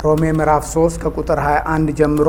ሮሜ ምዕራፍ 3 ከቁጥር 21 ጀምሮ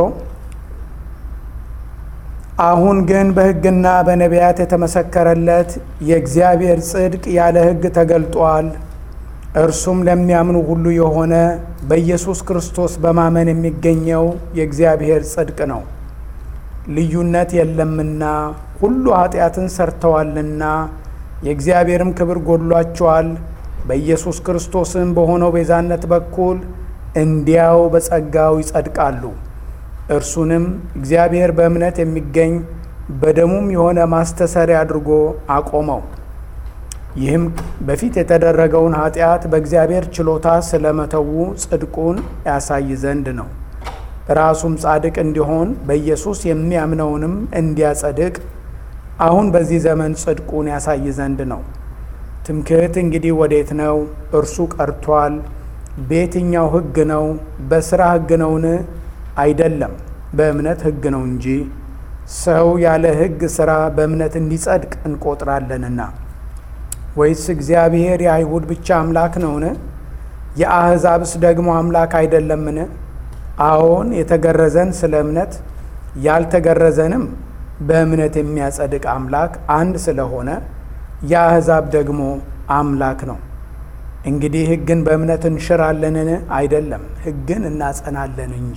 አሁን ግን በሕግና በነቢያት የተመሰከረለት የእግዚአብሔር ጽድቅ ያለ ሕግ ተገልጧል። እርሱም ለሚያምኑ ሁሉ የሆነ በኢየሱስ ክርስቶስ በማመን የሚገኘው የእግዚአብሔር ጽድቅ ነው። ልዩነት የለምና ሁሉ ኃጢአትን ሰርተዋልና የእግዚአብሔርም ክብር ጎድሏቸዋል። በኢየሱስ ክርስቶስም በሆነው ቤዛነት በኩል እንዲያው በጸጋው ይጸድቃሉ። እርሱንም እግዚአብሔር በእምነት የሚገኝ በደሙም የሆነ ማስተሰሪያ አድርጎ አቆመው። ይህም በፊት የተደረገውን ኃጢአት በእግዚአብሔር ችሎታ ስለመተዉ ጽድቁን ያሳይ ዘንድ ነው። ራሱም ጻድቅ እንዲሆን በኢየሱስ የሚያምነውንም እንዲያጸድቅ አሁን በዚህ ዘመን ጽድቁን ያሳይ ዘንድ ነው። ትምክህት እንግዲህ ወዴት ነው? እርሱ ቀርቷል። በየትኛው ሕግ ነው? በሥራ ሕግ ነውን? አይደለም፣ በእምነት ሕግ ነው እንጂ። ሰው ያለ ሕግ ሥራ በእምነት እንዲጸድቅ እንቆጥራለንና። ወይስ እግዚአብሔር የአይሁድ ብቻ አምላክ ነውን? የአሕዛብስ ደግሞ አምላክ አይደለምን? አዎን፣ የተገረዘን ስለ እምነት ያልተገረዘንም በእምነት የሚያጸድቅ አምላክ አንድ ስለሆነ የአሕዛብ ደግሞ አምላክ ነው። እንግዲህ ሕግን በእምነት እንሽራለንን? አይደለም፣ ሕግን እናጸናለን እንጂ።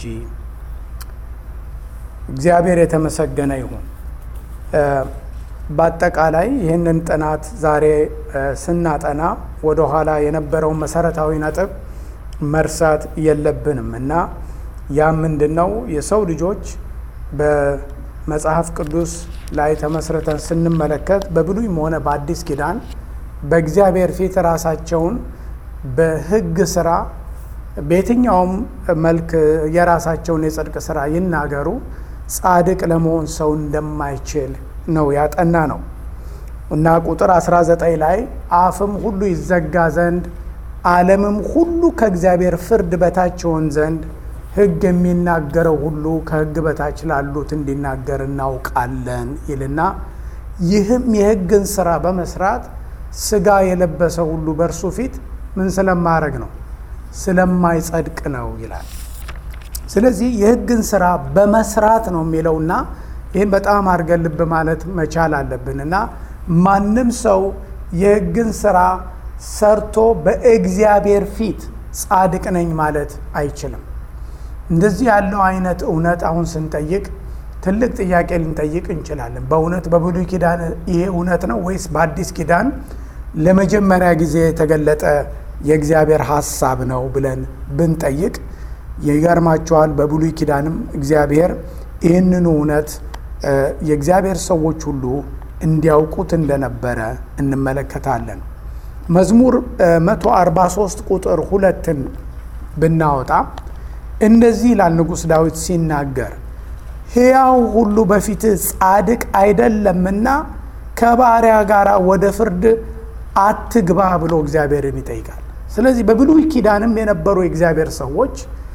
እግዚአብሔር የተመሰገነ ይሁን። በአጠቃላይ ይህንን ጥናት ዛሬ ስናጠና ወደ ኋላ የነበረውን መሰረታዊ ነጥብ መርሳት የለብንም እና ያ ምንድን ነው? የሰው ልጆች በመጽሐፍ ቅዱስ ላይ ተመስርተን ስንመለከት በብሉይም ሆነ በአዲስ ኪዳን በእግዚአብሔር ፊት ራሳቸውን በሕግ ስራ በየትኛውም መልክ የራሳቸውን የጽድቅ ስራ ይናገሩ ጻድቅ ለመሆን ሰው እንደማይችል ነው ያጠና ነው እና ቁጥር 19 ላይ አፍም ሁሉ ይዘጋ ዘንድ ዓለምም ሁሉ ከእግዚአብሔር ፍርድ በታች ይሆን ዘንድ ሕግ የሚናገረው ሁሉ ከሕግ በታች ላሉት እንዲናገር እናውቃለን ይልና ይህም የሕግን ስራ በመስራት ስጋ የለበሰ ሁሉ በእርሱ ፊት ምን ስለማድረግ ነው? ስለማይጸድቅ ነው ይላል። ስለዚህ የሕግን ስራ በመስራት ነው የሚለውና ይህን በጣም አድርገን ልብ ማለት መቻል አለብን እና ማንም ሰው የሕግን ስራ ሰርቶ በእግዚአብሔር ፊት ጻድቅ ነኝ ማለት አይችልም። እንደዚህ ያለው አይነት እውነት አሁን ስንጠይቅ ትልቅ ጥያቄ ልንጠይቅ እንችላለን። በእውነት በብሉይ ኪዳን ይሄ እውነት ነው ወይስ በአዲስ ኪዳን ለመጀመሪያ ጊዜ የተገለጠ የእግዚአብሔር ሐሳብ ነው ብለን ብንጠይቅ ይገርማቸዋል። በብሉይ ኪዳንም እግዚአብሔር ይህንኑ እውነት የእግዚአብሔር ሰዎች ሁሉ እንዲያውቁት እንደነበረ እንመለከታለን። መዝሙር 143 ቁጥር ሁለትን ብናወጣ እንደዚህ ይላል ንጉሥ ዳዊት ሲናገር ሕያው ሁሉ በፊትህ ጻድቅ አይደለምና ከባሪያ ጋር ወደ ፍርድ አትግባ ብሎ እግዚአብሔርን ይጠይቃል። ስለዚህ በብሉይ ኪዳንም የነበሩ የእግዚአብሔር ሰዎች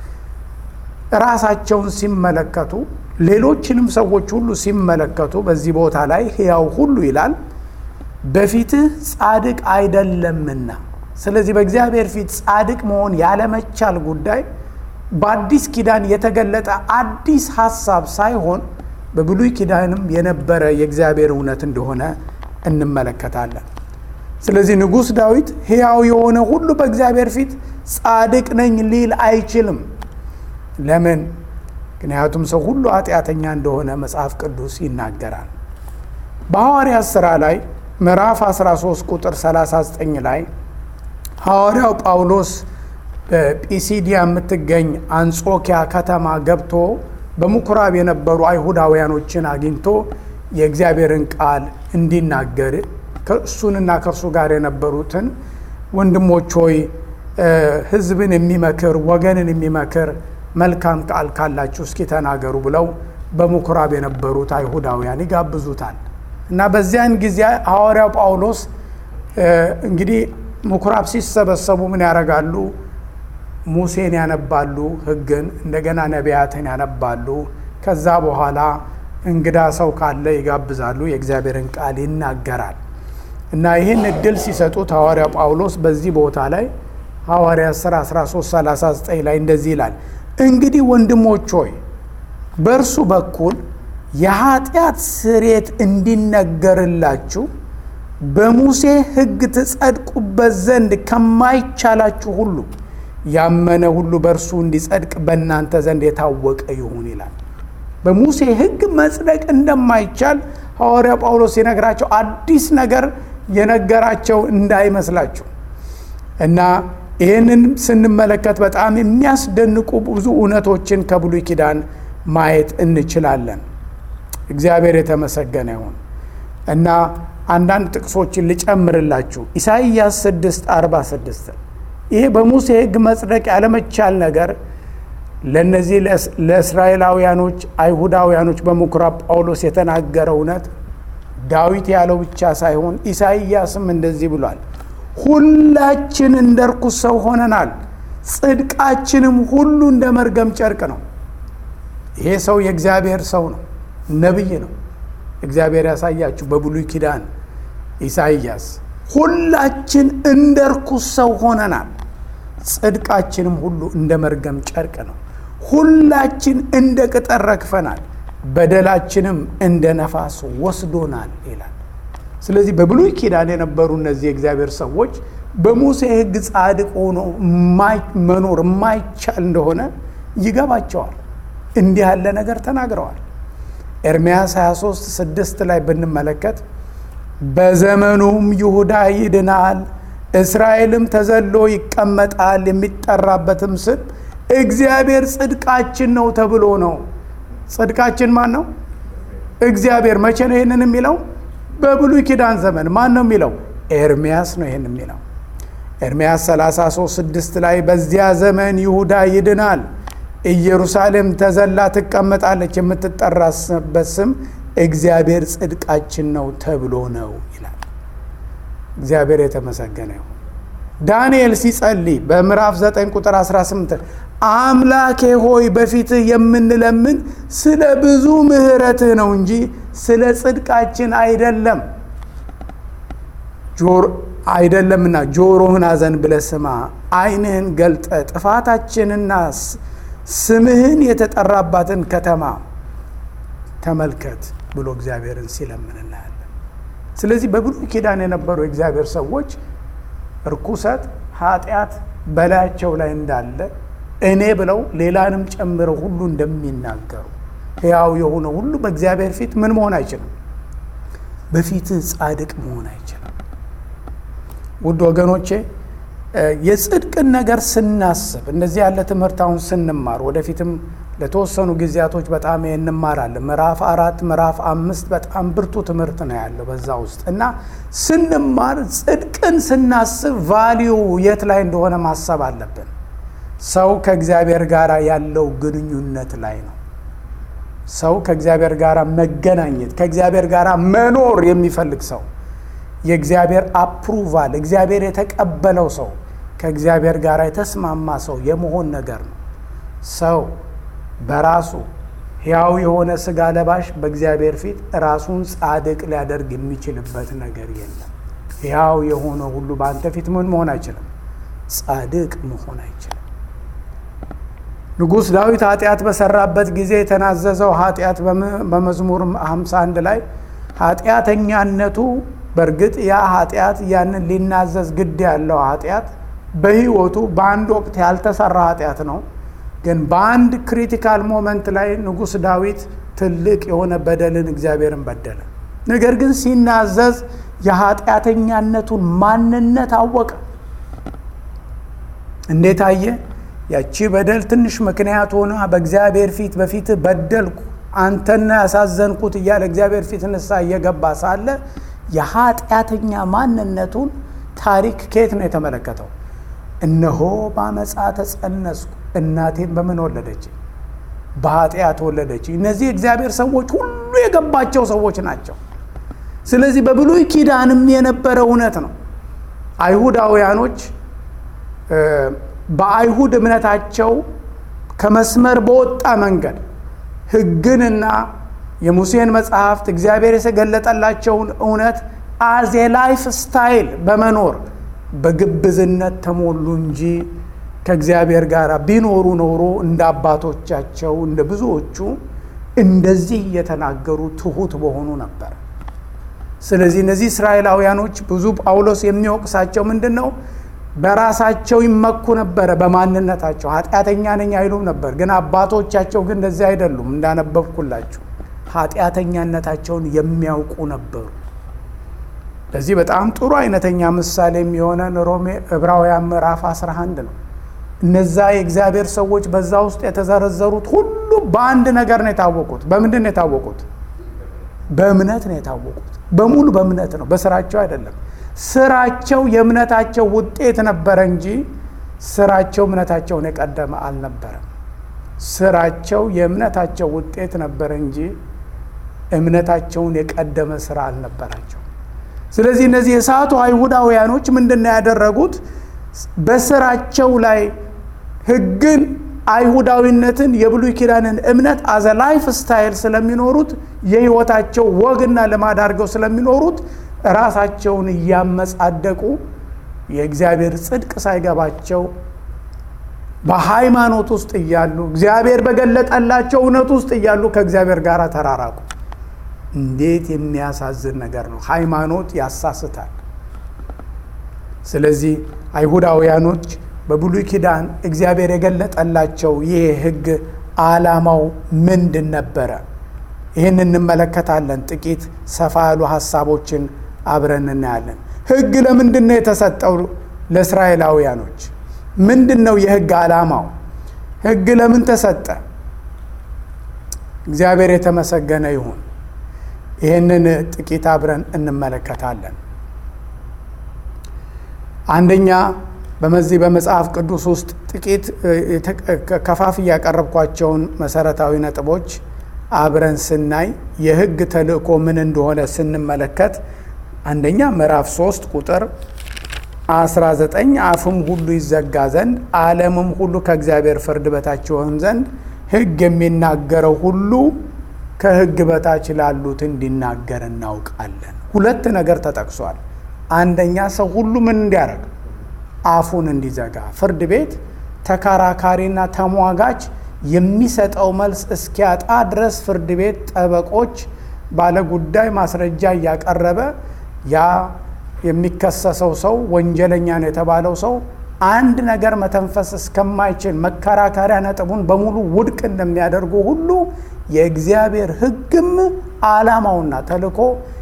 ራሳቸውን ሲመለከቱ ሌሎችንም ሰዎች ሁሉ ሲመለከቱ በዚህ ቦታ ላይ ሕያው ሁሉ ይላል በፊትህ ጻድቅ አይደለምና። ስለዚህ በእግዚአብሔር ፊት ጻድቅ መሆን ያለመቻል ጉዳይ በአዲስ ኪዳን የተገለጠ አዲስ ሀሳብ ሳይሆን በብሉይ ኪዳንም የነበረ የእግዚአብሔር እውነት እንደሆነ እንመለከታለን። ስለዚህ ንጉሥ ዳዊት ሕያው የሆነ ሁሉ በእግዚአብሔር ፊት ጻድቅ ነኝ ሊል አይችልም። ለምን? ምክንያቱም ሰው ሁሉ ኃጢአተኛ እንደሆነ መጽሐፍ ቅዱስ ይናገራል። በሐዋርያት ሥራ ላይ ምዕራፍ 13 ቁጥር 39 ላይ ሐዋርያው ጳውሎስ በጲሲዲያ የምትገኝ አንጾኪያ ከተማ ገብቶ በምኩራብ የነበሩ አይሁዳውያኖችን አግኝቶ የእግዚአብሔርን ቃል እንዲናገር እሱንና ከእርሱ ጋር የነበሩትን ወንድሞች ሆይ ሕዝብን የሚመክር ወገንን የሚመክር መልካም ቃል ካላችሁ እስኪ ተናገሩ ብለው በምኩራብ የነበሩት አይሁዳውያን ይጋብዙታል። እና በዚያን ጊዜ ሐዋርያው ጳውሎስ እንግዲህ ምኩራብ ሲሰበሰቡ ምን ያደርጋሉ? ሙሴን ያነባሉ፣ ሕግን እንደገና ነቢያትን ያነባሉ። ከዛ በኋላ እንግዳ ሰው ካለ ይጋብዛሉ፣ የእግዚአብሔርን ቃል ይናገራል። እና ይህን እድል ሲሰጡት ሐዋርያው ጳውሎስ በዚህ ቦታ ላይ ሐዋርያት ሥራ 1339 ላይ እንደዚህ ይላል፣ እንግዲህ ወንድሞች ሆይ በእርሱ በኩል የኃጢአት ስርየት እንዲነገርላችሁ በሙሴ ሕግ ትጸድቁበት ዘንድ ከማይቻላችሁ ሁሉ ያመነ ሁሉ በእርሱ እንዲጸድቅ በእናንተ ዘንድ የታወቀ ይሁን ይላል። በሙሴ ሕግ መጽደቅ እንደማይቻል ሐዋርያ ጳውሎስ የነግራቸው አዲስ ነገር የነገራቸው እንዳይመስላችሁ እና ይህንን ስንመለከት በጣም የሚያስደንቁ ብዙ እውነቶችን ከብሉይ ኪዳን ማየት እንችላለን። እግዚአብሔር የተመሰገነ ይሁን እና አንዳንድ ጥቅሶችን ልጨምርላችሁ። ኢሳይያስ 6 46 ይሄ በሙሴ ሕግ መጽደቅ ያለመቻል ነገር ለእነዚህ ለእስራኤላውያኖች አይሁዳውያኖች በምኩራብ ጳውሎስ የተናገረ እውነት ዳዊት ያለው ብቻ ሳይሆን ኢሳይያስም እንደዚህ ብሏል። ሁላችን እንደ ርኩስ ሰው ሆነናል፣ ጽድቃችንም ሁሉ እንደ መርገም ጨርቅ ነው። ይሄ ሰው የእግዚአብሔር ሰው ነው፣ ነቢይ ነው። እግዚአብሔር ያሳያችሁ በብሉይ ኪዳን ኢሳይያስ ሁላችን እንደ ርኩስ ሰው ሆነናል፣ ጽድቃችንም ሁሉ እንደ መርገም ጨርቅ ነው። ሁላችን እንደ ቅጠል ረግፈናል፣ በደላችንም እንደ ነፋስ ወስዶናል ይላል። ስለዚህ በብሉይ ኪዳን የነበሩ እነዚህ የእግዚአብሔር ሰዎች በሙሴ ሕግ ጻድቅ ሆኖ መኖር የማይቻል እንደሆነ ይገባቸዋል። እንዲህ ያለ ነገር ተናግረዋል። ኤርምያስ 23 ስድስት ላይ ብንመለከት በዘመኑም ይሁዳ ይድናል፣ እስራኤልም ተዘሎ ይቀመጣል፣ የሚጠራበትም ስም እግዚአብሔር ጽድቃችን ነው ተብሎ ነው። ጽድቃችን ማን ነው? እግዚአብሔር። መቼ ነው ይህንን የሚለው? በብሉይ ኪዳን ዘመን። ማን ነው የሚለው? ኤርምያስ ነው ይህን የሚለው። ኤርምያስ 33 ስድስት ላይ በዚያ ዘመን ይሁዳ ይድናል ኢየሩሳሌም ተዘላ ትቀመጣለች፣ የምትጠራበት ስም እግዚአብሔር ጽድቃችን ነው ተብሎ ነው ይላል። እግዚአብሔር የተመሰገነ ይሁን። ዳንኤል ሲጸልይ በምዕራፍ 9 ቁጥር 18 አምላኬ ሆይ በፊትህ የምንለምን ስለ ብዙ ምሕረትህ ነው እንጂ ስለ ጽድቃችን አይደለም አይደለምና ጆሮህን አዘን ብለህ ስማ፣ ዓይንህን ገልጠ ጥፋታችንና ስምህን የተጠራባትን ከተማ ተመልከት ብሎ እግዚአብሔርን ሲለምን እናያለን። ስለዚህ በብሉይ ኪዳን የነበሩ የእግዚአብሔር ሰዎች እርኩሰት፣ ኃጢአት በላያቸው ላይ እንዳለ እኔ ብለው ሌላንም ጨምረው ሁሉ እንደሚናገሩ ሕያው የሆነ ሁሉ በእግዚአብሔር ፊት ምን መሆን አይችልም? በፊትህ ጻድቅ መሆን አይችልም። ውድ ወገኖቼ የጽድቅን ነገር ስናስብ እንደዚህ ያለ ትምህርት አሁን ስንማር ወደፊትም ለተወሰኑ ጊዜያቶች በጣም እንማራለን። ምዕራፍ አራት ምዕራፍ አምስት በጣም ብርቱ ትምህርት ነው ያለው በዛ ውስጥ እና ስንማር ጽድቅን ስናስብ ቫሊዩ የት ላይ እንደሆነ ማሰብ አለብን። ሰው ከእግዚአብሔር ጋር ያለው ግንኙነት ላይ ነው። ሰው ከእግዚአብሔር ጋር መገናኘት ከእግዚአብሔር ጋር መኖር የሚፈልግ ሰው የእግዚአብሔር አፕሩቫል እግዚአብሔር የተቀበለው ሰው ከእግዚአብሔር ጋር የተስማማ ሰው የመሆን ነገር ነው። ሰው በራሱ ሕያው የሆነ ሥጋ ለባሽ በእግዚአብሔር ፊት ራሱን ጻድቅ ሊያደርግ የሚችልበት ነገር የለም። ሕያው የሆነ ሁሉ በአንተ ፊት ምን መሆን አይችልም? ጻድቅ መሆን አይችልም። ንጉሥ ዳዊት ኃጢአት በሰራበት ጊዜ የተናዘዘው ኃጢአት በመዝሙር 51 ላይ ኃጢአተኛነቱ በእርግጥ ያ ኃጢአት ያንን ሊናዘዝ ግድ ያለው ኃጢአት በሕይወቱ በአንድ ወቅት ያልተሰራ ኃጢአት ነው። ግን በአንድ ክሪቲካል ሞመንት ላይ ንጉሥ ዳዊት ትልቅ የሆነ በደልን እግዚአብሔርን በደለ። ነገር ግን ሲናዘዝ የኃጢአተኛነቱን ማንነት አወቀ። እንዴት አየ? ያቺ በደል ትንሽ ምክንያት ሆና በእግዚአብሔር ፊት በፊት በደልኩ አንተና ያሳዘንኩት እያለ እግዚአብሔር ፊት ንስሐ እየገባ ሳለ የኃጢአተኛ ማንነቱን ታሪክ ከየት ነው የተመለከተው? እነሆ በአመፃ ተጸነስኩ፣ እናቴን በምን ወለደች? በኃጢአት ወለደች። እነዚህ የእግዚአብሔር ሰዎች ሁሉ የገባቸው ሰዎች ናቸው። ስለዚህ በብሉይ ኪዳንም የነበረ እውነት ነው። አይሁዳውያኖች በአይሁድ እምነታቸው ከመስመር በወጣ መንገድ ሕግንና የሙሴን መጽሐፍት እግዚአብሔር የተገለጠላቸውን እውነት አዜ ላይፍ ስታይል በመኖር በግብዝነት ተሞሉ እንጂ ከእግዚአብሔር ጋር ቢኖሩ ኖሮ እንደ አባቶቻቸው እንደ ብዙዎቹ እንደዚህ እየተናገሩ ትሑት በሆኑ ነበር። ስለዚህ እነዚህ እስራኤላውያኖች ብዙ ጳውሎስ የሚወቅሳቸው ምንድን ነው? በራሳቸው ይመኩ ነበረ፣ በማንነታቸው ኃጢአተኛ ነኝ አይሉም ነበር። ግን አባቶቻቸው ግን እንደዚህ አይደሉም። እንዳነበብኩላችሁ ኃጢአተኛነታቸውን የሚያውቁ ነበሩ። ለዚህ በጣም ጥሩ አይነተኛ ምሳሌ የሚሆነን ሮሜ ዕብራውያን ምዕራፍ 11 ነው። እነዛ የእግዚአብሔር ሰዎች በዛ ውስጥ የተዘረዘሩት ሁሉ በአንድ ነገር ነው የታወቁት። በምንድን ነው የታወቁት? በእምነት ነው የታወቁት። በሙሉ በእምነት ነው፣ በስራቸው አይደለም። ስራቸው የእምነታቸው ውጤት ነበረ እንጂ ስራቸው እምነታቸውን የቀደመ አልነበረም። ስራቸው የእምነታቸው ውጤት ነበረ እንጂ እምነታቸውን የቀደመ ስራ አልነበራቸው። ስለዚህ እነዚህ የሳቱ አይሁዳውያኖች ምንድን ነው ያደረጉት? በስራቸው ላይ ሕግን አይሁዳዊነትን የብሉይ ኪዳንን እምነት አዘ ላይፍ ስታይል ስለሚኖሩት የህይወታቸው ወግና ልማድ አድርገው ስለሚኖሩት ራሳቸውን እያመጻደቁ የእግዚአብሔር ጽድቅ ሳይገባቸው በሃይማኖት ውስጥ እያሉ እግዚአብሔር በገለጠላቸው እውነት ውስጥ እያሉ ከእግዚአብሔር ጋር ተራራቁ። እንዴት የሚያሳዝን ነገር ነው! ሃይማኖት ያሳስታል። ስለዚህ አይሁዳውያኖች በብሉይ ኪዳን እግዚአብሔር የገለጠላቸው ይህ ህግ ዓላማው ምንድን ነበረ? ይህን እንመለከታለን። ጥቂት ሰፋ ያሉ ሀሳቦችን አብረን እናያለን። ህግ ለምንድን ነው የተሰጠው ለእስራኤላውያኖች? ምንድን ነው የህግ ዓላማው? ህግ ለምን ተሰጠ? እግዚአብሔር የተመሰገነ ይሁን። ይህንን ጥቂት አብረን እንመለከታለን። አንደኛ በመዚህ በመጽሐፍ ቅዱስ ውስጥ ጥቂት ከፋፍ ያቀረብኳቸውን መሰረታዊ ነጥቦች አብረን ስናይ የህግ ተልእኮ ምን እንደሆነ ስንመለከት አንደኛ ምዕራፍ 3 ቁጥር 19 አፍም ሁሉ ይዘጋ ዘንድ ዓለምም ሁሉ ከእግዚአብሔር ፍርድ በታች ይሆን ዘንድ ህግ የሚናገረው ሁሉ ከህግ በታች ላሉት እንዲናገር እናውቃለን። ሁለት ነገር ተጠቅሷል። አንደኛ ሰው ሁሉ ምን እንዲያደርግ አፉን እንዲዘጋ፣ ፍርድ ቤት ተከራካሪና ተሟጋች የሚሰጠው መልስ እስኪያጣ ድረስ ፍርድ ቤት ጠበቆች ባለጉዳይ ማስረጃ እያቀረበ ያ የሚከሰሰው ሰው ወንጀለኛ ነው የተባለው ሰው አንድ ነገር መተንፈስ እስከማይችል መከራከሪያ ነጥቡን በሙሉ ውድቅ እንደሚያደርጉ ሁሉ የእግዚአብሔር ህግም ዓላማውና ተልእኮ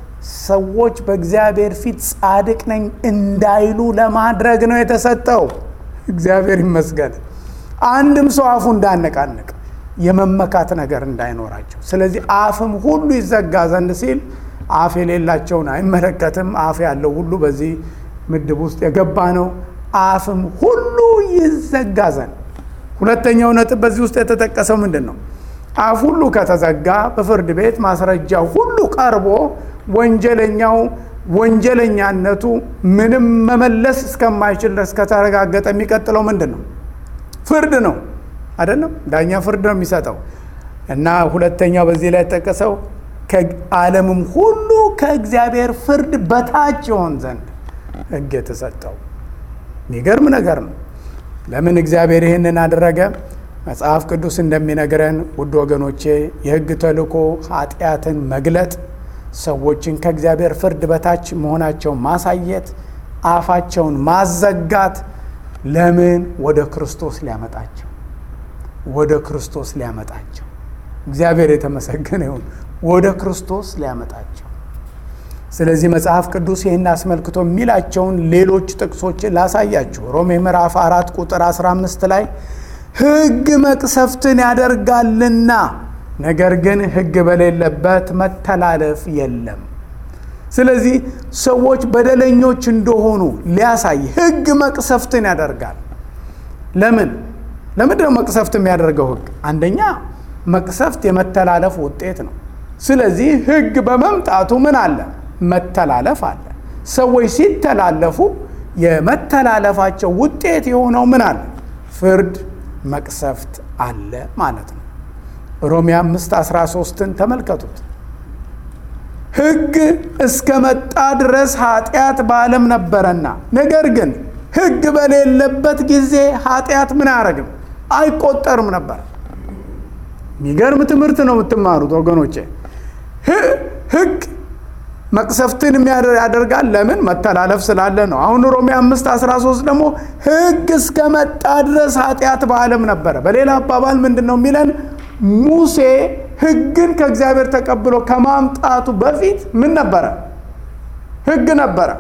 ሰዎች በእግዚአብሔር ፊት ጻድቅ ነኝ እንዳይሉ ለማድረግ ነው የተሰጠው። እግዚአብሔር ይመስገን። አንድም ሰው አፉ እንዳነቃንቅ የመመካት ነገር እንዳይኖራቸው። ስለዚህ አፍም ሁሉ ይዘጋ ዘንድ ሲል አፍ የሌላቸውን አይመለከትም። አፍ ያለው ሁሉ በዚህ ምድብ ውስጥ የገባ ነው። አፍም ሁሉ ይዘጋ ዘንድ። ሁለተኛው ነጥብ በዚህ ውስጥ የተጠቀሰው ምንድን ነው? አፍ ሁሉ ከተዘጋ በፍርድ ቤት ማስረጃ ሁሉ ቀርቦ ወንጀለኛው ወንጀለኛነቱ ምንም መመለስ እስከማይችል ድረስ ከተረጋገጠ የሚቀጥለው ምንድን ነው? ፍርድ ነው አይደለም? ዳኛ ፍርድ ነው የሚሰጠው። እና ሁለተኛው በዚህ ላይ የተጠቀሰው ዓለምም ሁሉ ከእግዚአብሔር ፍርድ በታች ይሆን ዘንድ ሕግ የተሰጠው የሚገርም ነገር ነው። ለምን እግዚአብሔር ይህንን አደረገ? መጽሐፍ ቅዱስ እንደሚነግረን ውድ ወገኖቼ የሕግ ተልእኮ ኃጢአትን መግለጥ ሰዎችን ከእግዚአብሔር ፍርድ በታች መሆናቸውን ማሳየት፣ አፋቸውን ማዘጋት። ለምን? ወደ ክርስቶስ ሊያመጣቸው ወደ ክርስቶስ ሊያመጣቸው። እግዚአብሔር የተመሰገነ ይሁን። ወደ ክርስቶስ ሊያመጣቸው። ስለዚህ መጽሐፍ ቅዱስ ይህን አስመልክቶ የሚላቸውን ሌሎች ጥቅሶች ላሳያችሁ። ሮሜ ምዕራፍ አራት ቁጥር 15 ላይ ሕግ መቅሰፍትን ያደርጋልና ነገር ግን ሕግ በሌለበት መተላለፍ የለም። ስለዚህ ሰዎች በደለኞች እንደሆኑ ሊያሳይ ሕግ መቅሰፍትን ያደርጋል። ለምን ለምንድን ነው መቅሰፍት የሚያደርገው ሕግ? አንደኛ መቅሰፍት የመተላለፍ ውጤት ነው። ስለዚህ ሕግ በመምጣቱ ምን አለ? መተላለፍ አለ። ሰዎች ሲተላለፉ የመተላለፋቸው ውጤት የሆነው ምን አለ? ፍርድ፣ መቅሰፍት አለ ማለት ነው። ሮሜ አምስት 13ን ተመልከቱት። ሕግ እስከ መጣ ድረስ ኃጢአት በዓለም ነበረና፣ ነገር ግን ሕግ በሌለበት ጊዜ ኃጢአት ምን አያደርግም አይቆጠርም ነበር። የሚገርም ትምህርት ነው የምትማሩት ወገኖቼ። ሕግ መቅሰፍትን ያደርጋል። ለምን? መተላለፍ ስላለ ነው። አሁን ሮሜ አምስት 13 ደግሞ ሕግ እስከ መጣ ድረስ ኃጢአት በዓለም ነበረ። በሌላ አባባል ምንድን ነው የሚለን? ሙሴ ሕግን ከእግዚአብሔር ተቀብሎ ከማምጣቱ በፊት ምን ነበረ? ሕግ ነበረ።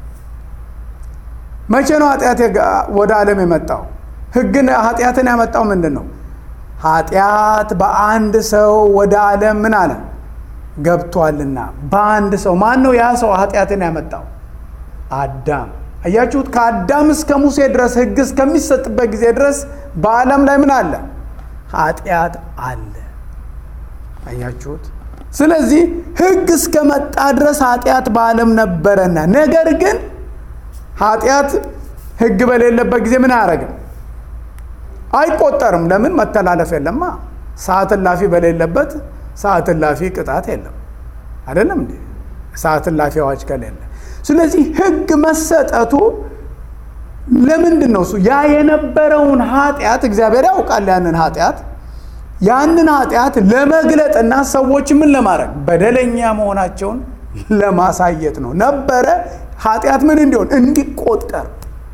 መቼ ነው ኃጢአት ወደ ዓለም የመጣው? ሕግን ኃጢአትን ያመጣው ምንድን ነው? ኃጢአት በአንድ ሰው ወደ ዓለም ምን አለ ገብቷልና በአንድ ሰው ማን ነው ያ ሰው ኃጢአትን ያመጣው? አዳም። አያችሁት? ከአዳም እስከ ሙሴ ድረስ ሕግ እስከሚሰጥበት ጊዜ ድረስ በዓለም ላይ ምን አለ? ኃጢአት አለ። አያችሁት? ስለዚህ ሕግ እስከ መጣ ድረስ ኃጢአት በዓለም ነበረና፣ ነገር ግን ኃጢአት ሕግ በሌለበት ጊዜ ምን አያደርግም? አይቆጠርም። ለምን? መተላለፍ የለማ። ሰዓት እላፊ በሌለበት ሰዓት እላፊ ቅጣት የለም። አይደለም እንዴ? ሰዓት እላፊ አዋጅ ከሌለ። ስለዚህ ሕግ መሰጠቱ ለምንድን ነው? እሱ ያ የነበረውን ኃጢአት እግዚአብሔር ያውቃል። ያንን ኃጢአት ያንን ኃጢአት ለመግለጥና ሰዎች ምን ለማድረግ በደለኛ መሆናቸውን ለማሳየት ነው ነበረ። ኃጢአት ምን እንዲሆን እንዲቆጠር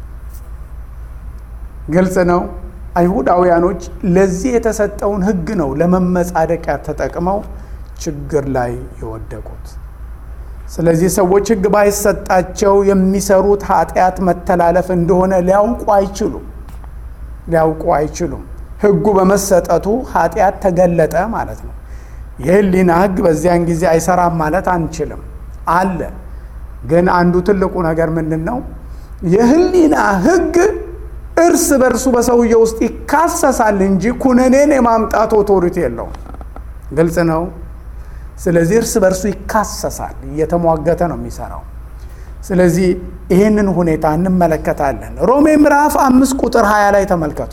ግልጽ ነው። አይሁዳውያኖች ለዚህ የተሰጠውን ሕግ ነው ለመመጻደቂያ ተጠቅመው ችግር ላይ የወደቁት። ስለዚህ ሰዎች ሕግ ባይሰጣቸው የሚሰሩት ኃጢአት መተላለፍ እንደሆነ ሊያውቁ አይችሉም ሊያውቁ አይችሉም። ሕጉ በመሰጠቱ ኃጢአት ተገለጠ ማለት ነው። የህሊና ሕግ በዚያን ጊዜ አይሰራም ማለት አንችልም። አለ ግን አንዱ ትልቁ ነገር ምንድን ነው? የህሊና ሕግ እርስ በእርሱ በሰውየ ውስጥ ይካሰሳል እንጂ ኩነኔን የማምጣት ኦቶሪቲ የለውም። ግልጽ ነው። ስለዚህ እርስ በእርሱ ይካሰሳል፣ እየተሟገተ ነው የሚሰራው። ስለዚህ ይህንን ሁኔታ እንመለከታለን። ሮሜ ምዕራፍ አምስት ቁጥር ሀያ ላይ ተመልከቱ።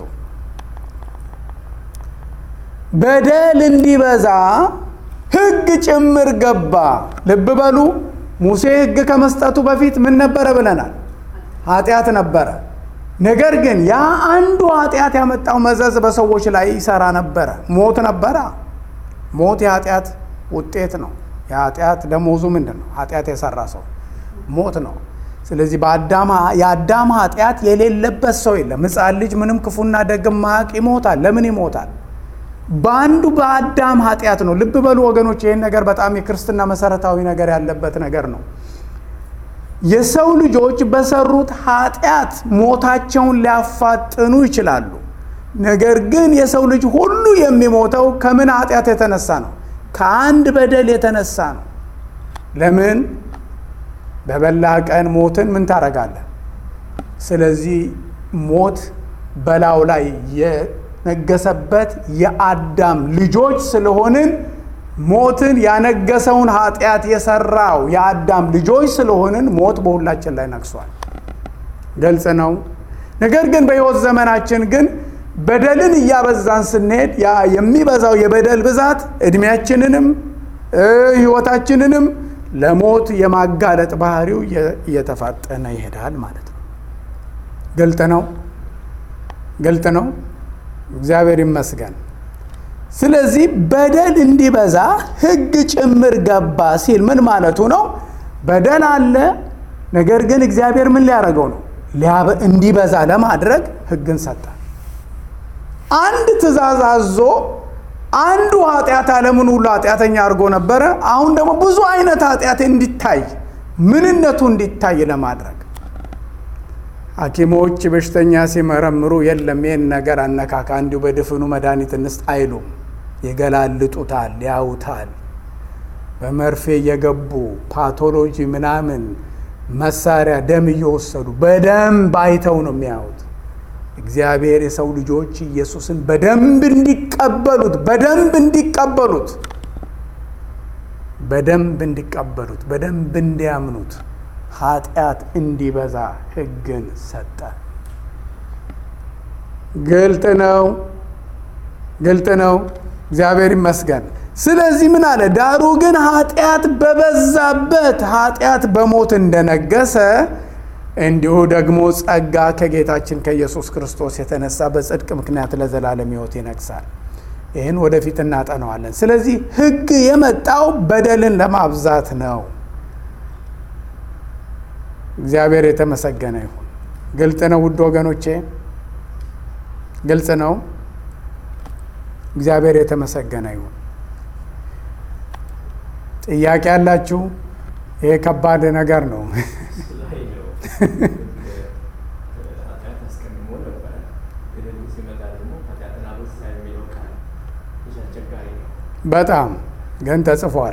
በደል እንዲበዛ ሕግ ጭምር ገባ። ልብ በሉ ሙሴ ሕግ ከመስጠቱ በፊት ምን ነበረ ብለናል? ኃጢአት ነበረ። ነገር ግን ያ አንዱ ኃጢአት ያመጣው መዘዝ በሰዎች ላይ ይሰራ ነበረ። ሞት ነበረ። ሞት የኃጢአት ውጤት ነው። የኃጢአት ደሞዙ ምንድን ነው? ኃጢአት የሰራ ሰው ሞት ነው። ስለዚህ የአዳም ኃጢአት የሌለበት ሰው የለም። ሕፃን ልጅ ምንም ክፉና ደግ ማያውቅ ይሞታል። ለምን ይሞታል? በአንዱ በአዳም ኃጢአት ነው። ልብ በሉ ወገኖች፣ ይህን ነገር በጣም የክርስትና መሰረታዊ ነገር ያለበት ነገር ነው። የሰው ልጆች በሰሩት ኃጢአት ሞታቸውን ሊያፋጥኑ ይችላሉ። ነገር ግን የሰው ልጅ ሁሉ የሚሞተው ከምን ኃጢአት የተነሳ ነው? ከአንድ በደል የተነሳ ነው። ለምን? በበላ ቀን ሞትን ምን ታደርጋለህ? ስለዚህ ሞት በላዩ ላይ የነገሰበት የአዳም ልጆች ስለሆንን ሞትን ያነገሰውን ኃጢአት የሰራው የአዳም ልጆች ስለሆንን ሞት በሁላችን ላይ ነግሷል። ግልጽ ነው። ነገር ግን በሕይወት ዘመናችን ግን በደልን እያበዛን ስንሄድ ያ የሚበዛው የበደል ብዛት ዕድሜያችንንም ሕይወታችንንም ለሞት የማጋለጥ ባህሪው እየተፋጠነ ይሄዳል ማለት ነው። ግልጥ ነው። ግልጥ ነው። እግዚአብሔር ይመስገን። ስለዚህ በደል እንዲበዛ ሕግ ጭምር ገባ ሲል ምን ማለቱ ነው? በደል አለ። ነገር ግን እግዚአብሔር ምን ሊያደርገው ነው? እንዲበዛ ለማድረግ ሕግን ሰጠ። አንድ ትእዛዝ አዞ አንዱ ኃጢአት ዓለምን ሁሉ ኃጢአተኛ አድርጎ ነበረ። አሁን ደግሞ ብዙ አይነት ኃጢአት እንዲታይ ምንነቱ እንዲታይ ለማድረግ ሐኪሞች በሽተኛ ሲመረምሩ የለም ይህን ነገር አነካካ እንዲሁ በድፍኑ መድኃኒት እንስጥ አይሉም። ይገላልጡታል፣ ያውታል። በመርፌ እየገቡ ፓቶሎጂ ምናምን መሳሪያ ደም እየወሰዱ በደንብ አይተው ነው የሚያዩት። እግዚአብሔር የሰው ልጆች ኢየሱስን በደንብ እንዲቀበሉት በደንብ እንዲቀበሉት በደንብ እንዲቀበሉት በደንብ እንዲያምኑት ኃጢአት እንዲበዛ ሕግን ሰጠ። ግልጥ ነው፣ ግልጥ ነው። እግዚአብሔር ይመስገን። ስለዚህ ምን አለ? ዳሩ ግን ኃጢአት በበዛበት ኃጢአት በሞት እንደነገሰ እንዲሁ ደግሞ ጸጋ ከጌታችን ከኢየሱስ ክርስቶስ የተነሳ በጽድቅ ምክንያት ለዘላለም ሕይወት ይነግሳል። ይህን ወደፊት እናጠነዋለን። ስለዚህ ሕግ የመጣው በደልን ለማብዛት ነው። እግዚአብሔር የተመሰገነ ይሁን። ግልጽ ነው ውድ ወገኖቼ፣ ግልጽ ነው። እግዚአብሔር የተመሰገነ ይሁን። ጥያቄ ያላችሁ? ይሄ ከባድ ነገር ነው። በጣም ግን ተጽፏል።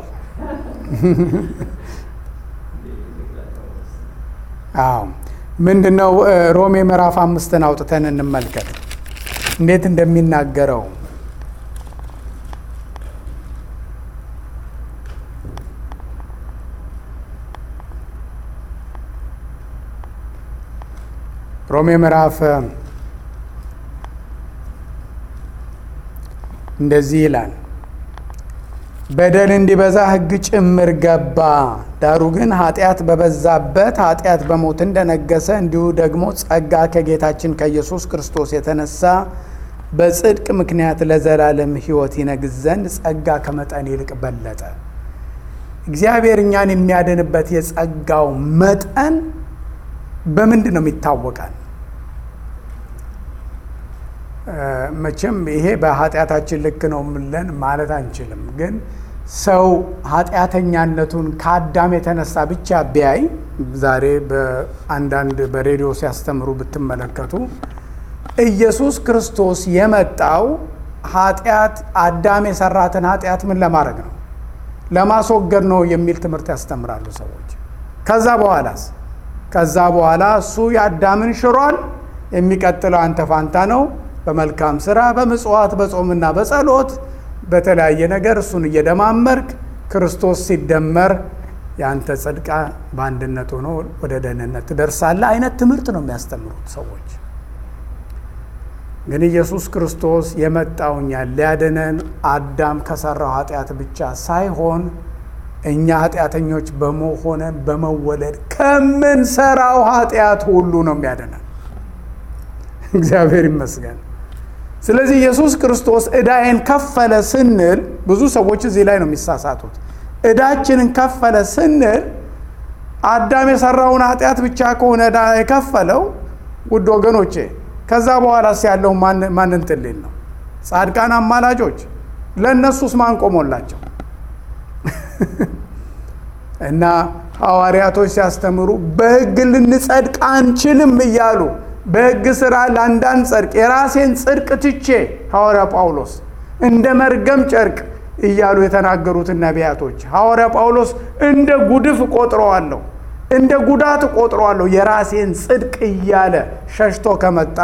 አዎ ምንድነው? ሮሜ ምዕራፍ አምስትን አውጥተን እንመልከት እንዴት እንደሚናገረው ሮሜ ምዕራፍ እንደዚህ ይላል፣ በደል እንዲበዛ ሕግ ጭምር ገባ። ዳሩ ግን ኃጢአት በበዛበት ኃጢአት በሞት እንደነገሰ እንዲሁ ደግሞ ጸጋ ከጌታችን ከኢየሱስ ክርስቶስ የተነሳ በጽድቅ ምክንያት ለዘላለም ሕይወት ይነግስ ዘንድ ጸጋ ከመጠን ይልቅ በለጠ። እግዚአብሔር እኛን የሚያድንበት የጸጋው መጠን በምንድን ነው የሚታወቃል? መቼም ይሄ በኃጢአታችን ልክ ነው ምለን ማለት አንችልም። ግን ሰው ኃጢአተኛነቱን ከአዳም የተነሳ ብቻ ቢያይ ዛሬ በአንዳንድ በሬዲዮ ሲያስተምሩ ብትመለከቱ ኢየሱስ ክርስቶስ የመጣው ኃጢአት አዳም የሰራትን ኃጢአት ምን ለማድረግ ነው? ለማስወገድ ነው የሚል ትምህርት ያስተምራሉ ሰዎች። ከዛ በኋላስ ከዛ በኋላ እሱ የአዳምን ሽሯል። የሚቀጥለው አንተ ፋንታ ነው። በመልካም ስራ፣ በምጽዋት፣ በጾምና በጸሎት በተለያየ ነገር እሱን እየደማመርክ ክርስቶስ ሲደመር የአንተ ጽድቃ በአንድነት ሆኖ ወደ ደህንነት ትደርሳለህ አይነት ትምህርት ነው የሚያስተምሩት ሰዎች። ግን ኢየሱስ ክርስቶስ የመጣው እኛን ሊያድነን አዳም ከሰራው ኃጢአት ብቻ ሳይሆን እኛ ኃጢአተኞች በመሆነን በመወለድ ከምንሰራው ኃጢአት ሁሉ ነው የሚያድነን። እግዚአብሔር ይመስገን። ስለዚህ ኢየሱስ ክርስቶስ ዕዳዬን ከፈለ ስንል ብዙ ሰዎች እዚህ ላይ ነው የሚሳሳቱት። ዕዳችንን ከፈለ ስንል አዳም የሰራውን ኃጢአት ብቻ ከሆነ ዕዳ የከፈለው ውድ ወገኖቼ፣ ከዛ በኋላስ ያለው ማንን ትልል ነው? ጻድቃን አማላጆች ለእነሱስ ማን ቆሞላቸው? እና ሐዋርያቶች ሲያስተምሩ በሕግ ልንጸድቅ አንችልም እያሉ በሕግ ሥራ ለአንዳንድ ጸድቅ የራሴን ጽድቅ ትቼ ሐዋርያ ጳውሎስ እንደ መርገም ጨርቅ እያሉ የተናገሩትን ነቢያቶች ሐዋርያ ጳውሎስ እንደ ጉድፍ እቆጥረዋለሁ፣ እንደ ጉዳት እቆጥረዋለሁ የራሴን ጽድቅ እያለ ሸሽቶ ከመጣ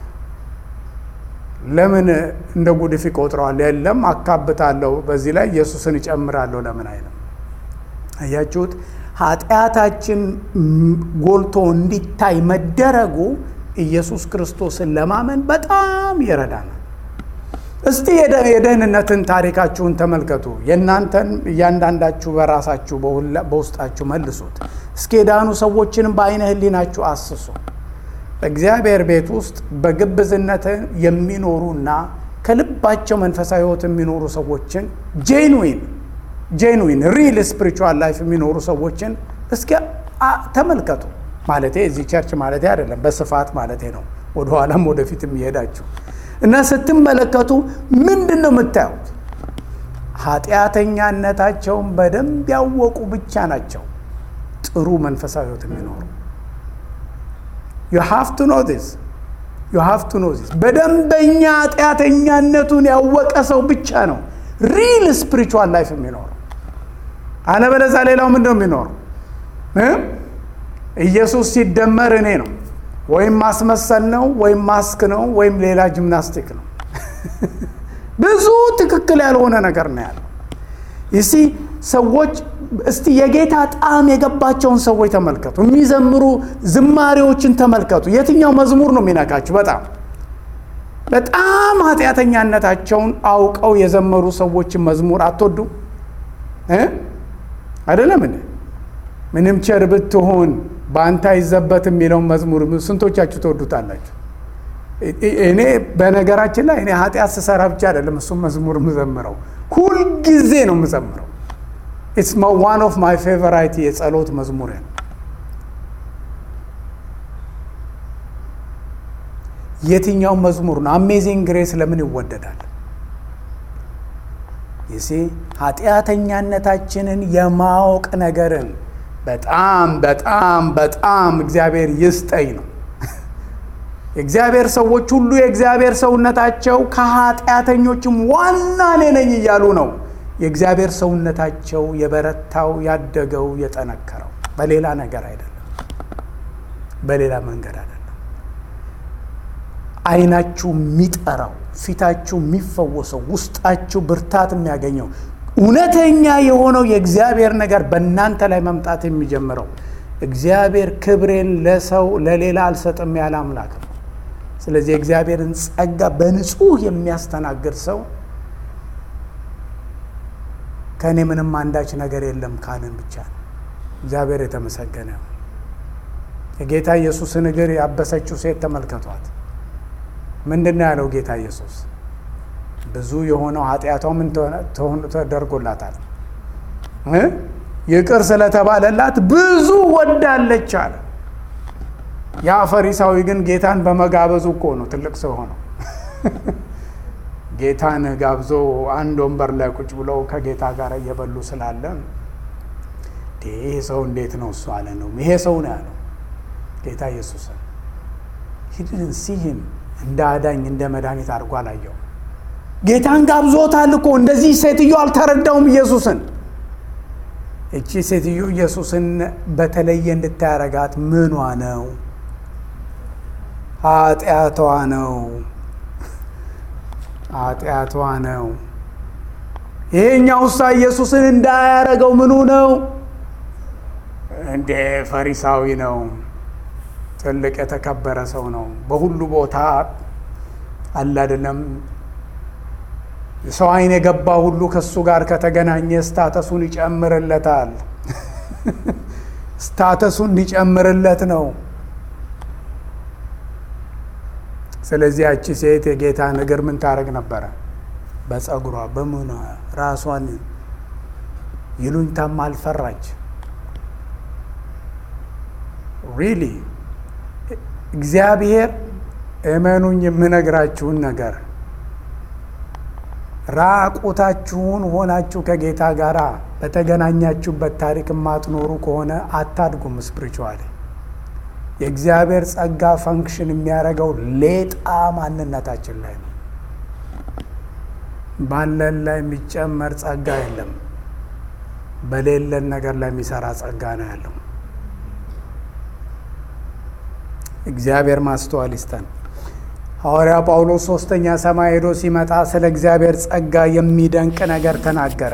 ለምን እንደ ጉድፍ ይቆጥረዋል? የለም አካብታለሁ፣ በዚህ ላይ ኢየሱስን እጨምራለሁ ለምን አይልም? አያችሁት? ኃጢአታችን ጎልቶ እንዲታይ መደረጉ ኢየሱስ ክርስቶስን ለማመን በጣም ይረዳናል። እስቲ የደህንነትን ታሪካችሁን ተመልከቱ። የእናንተን እያንዳንዳችሁ በራሳችሁ በውስጣችሁ መልሱት። እስኪ የዳኑ ሰዎችንም በአይነ ህሊናችሁ አስሱ። በእግዚአብሔር ቤት ውስጥ በግብዝነት የሚኖሩና ከልባቸው መንፈሳዊ ሕይወት የሚኖሩ ሰዎችን ጄንዊን ጄንዊን ሪል ስፒሪቹዋል ላይፍ የሚኖሩ ሰዎችን እስኪ ተመልከቱ። ማለቴ እዚህ ቸርች ማለቴ አይደለም፣ በስፋት ማለቴ ነው። ወደኋላም ወደፊት የሚሄዳችሁ እና ስትመለከቱ ምንድን ነው የምታዩት? ኃጢአተኛነታቸውን በደንብ ያወቁ ብቻ ናቸው ጥሩ መንፈሳዊ ሕይወት የሚኖሩ ዩ ሃቭ ቱ ኖ ዚስ ዩ ሃቭ ቱ ኖ ዚስ። በደንበኛ ኃጢአተኛነቱን ያወቀ ሰው ብቻ ነው ሪል ስፒሪቹዋል ላይፍ የሚኖረው። አለበለዚያ ሌላው ምንድን ነው የሚኖረው? ኢየሱስ ሲደመር እኔ ነው ወይም ማስመሰል ነው ወይም ማስክ ነው ወይም ሌላ ጂምናስቲክ ነው። ብዙ ትክክል ያልሆነ ነገር ነው ያለው። ይሲ ሰዎች እስቲ የጌታ ጣዕም የገባቸውን ሰዎች ተመልከቱ። የሚዘምሩ ዝማሬዎችን ተመልከቱ። የትኛው መዝሙር ነው የሚነካችሁ? በጣም በጣም ኃጢአተኛነታቸውን አውቀው የዘመሩ ሰዎችን መዝሙር አትወዱም እ አይደለም እንዴ? ምንም ቸር ብትሆን በአንተ አይዘበት የሚለውን መዝሙር ስንቶቻችሁ ትወዱታላችሁ? እኔ በነገራችን ላይ እኔ ኃጢአት ስሰራ ብቻ አይደለም እሱም መዝሙር የምዘምረው ሁልጊዜ ነው የምዘምረው። ኢትስ ዋን ኦፍ ማይ ፌቨራይት የጸሎት መዝሙር ነው። የትኛው መዝሙር ነው? አሜዚንግ ግሬስ ለምን ይወደዳል? ይሴ ኃጢአተኛነታችንን የማወቅ ነገርን በጣም በጣም በጣም እግዚአብሔር ይስጠኝ ነው። የእግዚአብሔር ሰዎች ሁሉ የእግዚአብሔር ሰውነታቸው ከኃጢአተኞችም ዋና እኔ ነኝ እያሉ ነው። የእግዚአብሔር ሰውነታቸው የበረታው ያደገው የጠነከረው በሌላ ነገር አይደለም፣ በሌላ መንገድ አይደለም። ዓይናችሁ የሚጠራው ፊታችሁ የሚፈወሰው ውስጣችሁ ብርታት የሚያገኘው እውነተኛ የሆነው የእግዚአብሔር ነገር በእናንተ ላይ መምጣት የሚጀምረው እግዚአብሔር ክብሬን ለሰው ለሌላ አልሰጥም ያለ አምላክ ነው። ስለዚህ የእግዚአብሔርን ጸጋ በንጹህ የሚያስተናግድ ሰው ከእኔ ምንም አንዳች ነገር የለም ካልን ብቻ ነው። እግዚአብሔር የተመሰገነ ነው። የጌታ ኢየሱስን እግር ያበሰችው ሴት ተመልከቷት። ምንድን ነው ያለው ጌታ ኢየሱስ? ብዙ የሆነው ኃጢአቷ ምን ተደርጎላታል? ይቅር ስለተባለላት ብዙ ወዳለች አለ። ያ ፈሪሳዊ ግን ጌታን በመጋበዙ እኮ ነው ትልቅ ሰው ሆነው ጌታን ጋብዞ አንድ ወንበር ላይ ቁጭ ብለው ከጌታ ጋር እየበሉ ስላለ ይሄ ሰው እንዴት ነው እሱ አለ ነው ይሄ ሰው ነው ያለው ጌታ ኢየሱስን ሂድን ሲህም እንደ አዳኝ እንደ መድኃኒት አድርጎ አላየው። ጌታን ጋብዞታል እኮ እንደዚህ ሴትዮ አልተረዳውም ኢየሱስን። እቺ ሴትዮ ኢየሱስን በተለየ እንድታያረጋት ምኗ ነው? ኃጢአቷ ነው። ኃጢአቷ ነው። ይሄኛው ውሳ ኢየሱስን እንዳያረገው ምኑ ነው? እንደ ፈሪሳዊ ነው። ትልቅ የተከበረ ሰው ነው። በሁሉ ቦታ አለ አይደለም። ሰው ዓይን የገባ ሁሉ ከእሱ ጋር ከተገናኘ ስታተሱን ይጨምርለታል። ስታተሱን እንዲጨምርለት ነው። ስለዚህ ያቺ ሴት የጌታን እግር ምን ታደርግ ነበረ? በጸጉሯ በምኗ ራሷን ይሉኝታም አልፈራች። ሪሊ እግዚአብሔር እመኑኝ የምነግራችሁን ነገር ራቁታችሁን ሆናችሁ ከጌታ ጋር በተገናኛችሁበት ታሪክ የማትኖሩ ከሆነ አታድጉም። ስፕሪቹዋሊ የእግዚአብሔር ጸጋ ፈንክሽን የሚያደርገው ሌጣ ማንነታችን ላይ ነው። ባለን ላይ የሚጨመር ጸጋ የለም። በሌለን ነገር ላይ የሚሰራ ጸጋ ነው ያለው። እግዚአብሔር ማስተዋል ይስጠን። ሐዋርያ ጳውሎስ ሶስተኛ ሰማይ ሄዶ ሲመጣ ስለ እግዚአብሔር ጸጋ የሚደንቅ ነገር ተናገረ።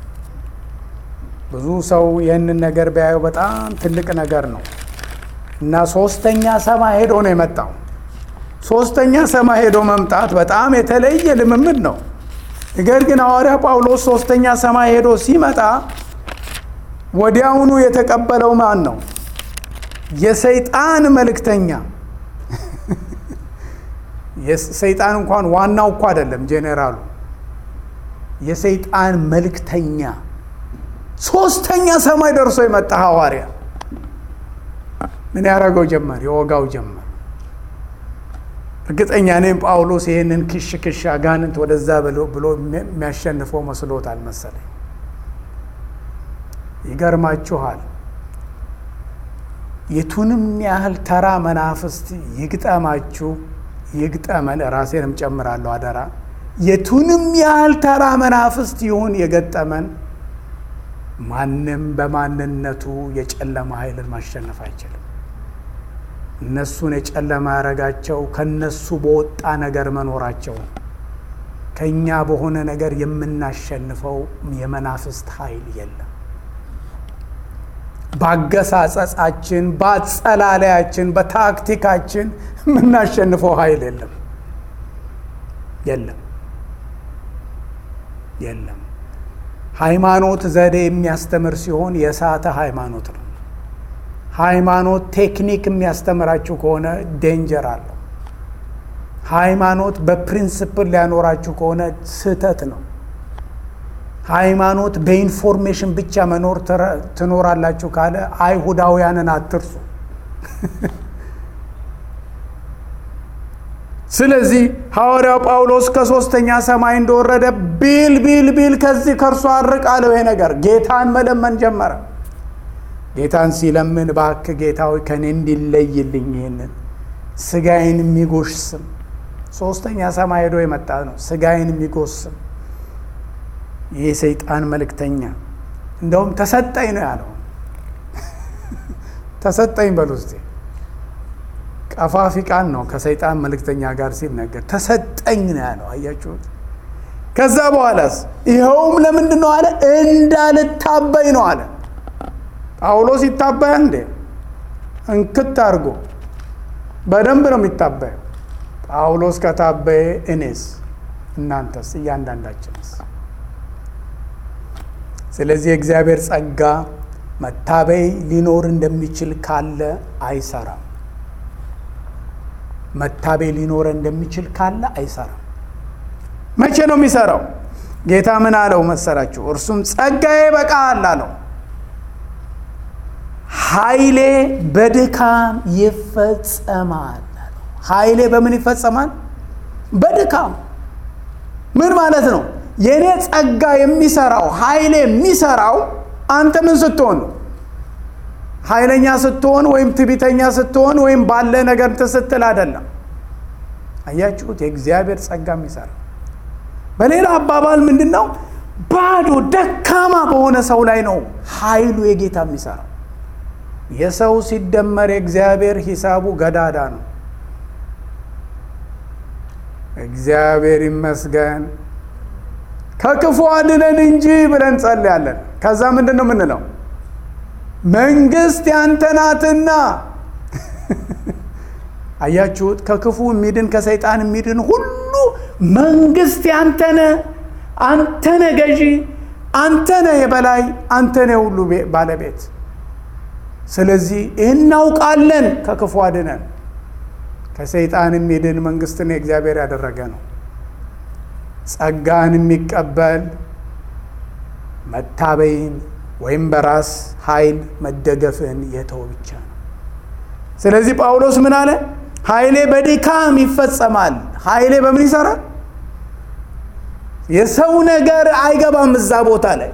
ብዙ ሰው ይህንን ነገር ቢያየው በጣም ትልቅ ነገር ነው እና ሶስተኛ ሰማይ ሄዶ ነው የመጣው። ሶስተኛ ሰማይ ሄዶ መምጣት በጣም የተለየ ልምምድ ነው። ነገር ግን ሐዋርያ ጳውሎስ ሶስተኛ ሰማይ ሄዶ ሲመጣ ወዲያውኑ የተቀበለው ማን ነው? የሰይጣን መልእክተኛ ሰይጣን እንኳን ዋናው እኮ አይደለም፣ ጄኔራሉ የሰይጣን መልእክተኛ ሶስተኛ ሰማይ ደርሶ የመጣ ሐዋርያ ምን ያደረገው ጀመር? የወጋው ጀመር። እርግጠኛ እኔም ጳውሎስ ይህንን ክሽ ክሽ አጋንንት ወደዛ ብሎ የሚያሸንፈው መስሎታል መሰለኝ። ይገርማችኋል የቱንም ያህል ተራ መናፍስት ይግጠማችሁ ይግጠመን፣ ራሴንም ጨምራለሁ አደራ። የቱንም ያህል ተራ መናፍስት ይሁን የገጠመን፣ ማንም በማንነቱ የጨለማ ኃይልን ማሸነፍ አይችልም። እነሱን የጨለማ ያረጋቸው ከነሱ በወጣ ነገር መኖራቸው ነው። ከእኛ በሆነ ነገር የምናሸንፈው የመናፍስት ኃይል የለም። ባገሳጸጻችን፣ በአጸላለያችን፣ በታክቲካችን የምናሸንፈው ኃይል የለም። የለም የለም። ሃይማኖት ዘዴ የሚያስተምር ሲሆን የሳተ ሃይማኖት ነው። ሃይማኖት ቴክኒክ የሚያስተምራችሁ ከሆነ ዴንጀር አለው። ሃይማኖት በፕሪንስፕል ሊያኖራችሁ ከሆነ ስህተት ነው። ሃይማኖት በኢንፎርሜሽን ብቻ መኖር ትኖራላችሁ ካለ አይሁዳውያንን አትርሱ። ስለዚህ ሐዋርያው ጳውሎስ ከሶስተኛ ሰማይ እንደወረደ ቢል ቢል ቢል ከዚህ ከእርሱ አርቅ አለው። ይሄ ነገር ጌታን መለመን ጀመረ። ጌታን ሲለምን እባክህ ጌታ ሆይ ከእኔ እንዲለይልኝ ይህንን ስጋዬን የሚጎሽስም ሶስተኛ ሰማይ ሄዶ የመጣ ነው። ስጋዬን የሚጎስም ይህ ሰይጣን መልእክተኛ እንደውም ተሰጠኝ ነው ያለው። ተሰጠኝ በሉ እስቲ ቀፋፊ ቃል ነው ከሰይጣን መልእክተኛ ጋር ሲነገር ተሰጠኝ ነው ያለው። አያችሁት? ከዛ በኋላስ ይኸውም ለምንድን ነው አለ? እንዳልታበይ ነው አለ። ጳውሎስ ይታበያል እንዴ? እንክት አድርጎ በደንብ ነው የሚታበየው። ጳውሎስ ከታበየ እኔስ፣ እናንተስ፣ እያንዳንዳችንስ? ስለዚህ የእግዚአብሔር ጸጋ መታበይ ሊኖር እንደሚችል ካለ አይሰራም። መታበይ ሊኖረ እንደሚችል ካለ አይሰራም። መቼ ነው የሚሰራው? ጌታ ምን አለው መሰላችሁ? እርሱም ጸጋዬ በቃል አለው። ኃይሌ በድካም ይፈጸማል አለው። ኃይሌ በምን ይፈጸማል? በድካም ምን ማለት ነው? የእኔ ጸጋ የሚሰራው ኃይሌ የሚሰራው አንተ ምን ስትሆን ነው? ኃይለኛ ስትሆን ወይም ትቢተኛ ስትሆን ወይም ባለ ነገር እንትን ስትል አይደለም። አያችሁት? የእግዚአብሔር ጸጋ የሚሰራ በሌላ አባባል ምንድን ነው? ባዶ ደካማ በሆነ ሰው ላይ ነው ኃይሉ የጌታ የሚሰራው። የሰው ሲደመር የእግዚአብሔር ሂሳቡ ገዳዳ ነው። እግዚአብሔር ይመስገን ከክፉ አድነን እንጂ ብለን ጸልያለን። ከዛ ምንድን ነው የምንለው? መንግስት ያንተ ናትና። አያችሁት? ከክፉ የሚድን ከሰይጣን የሚድን ሁሉ መንግስት ያንተነ፣ አንተነ ገዢ፣ አንተነ የበላይ፣ አንተነ ሁሉ ባለቤት። ስለዚህ ይህን እናውቃለን። ከክፉ አድነን። ከሰይጣን የሚድን መንግስትን የእግዚአብሔር ያደረገ ነው። ጸጋን የሚቀበል መታበይን ወይም በራስ ኃይል መደገፍን የተው ብቻ ነው። ስለዚህ ጳውሎስ ምን አለ? ኃይሌ በድካም ይፈጸማል። ኃይሌ በምን ይሰራል? የሰው ነገር አይገባም እዛ ቦታ ላይ።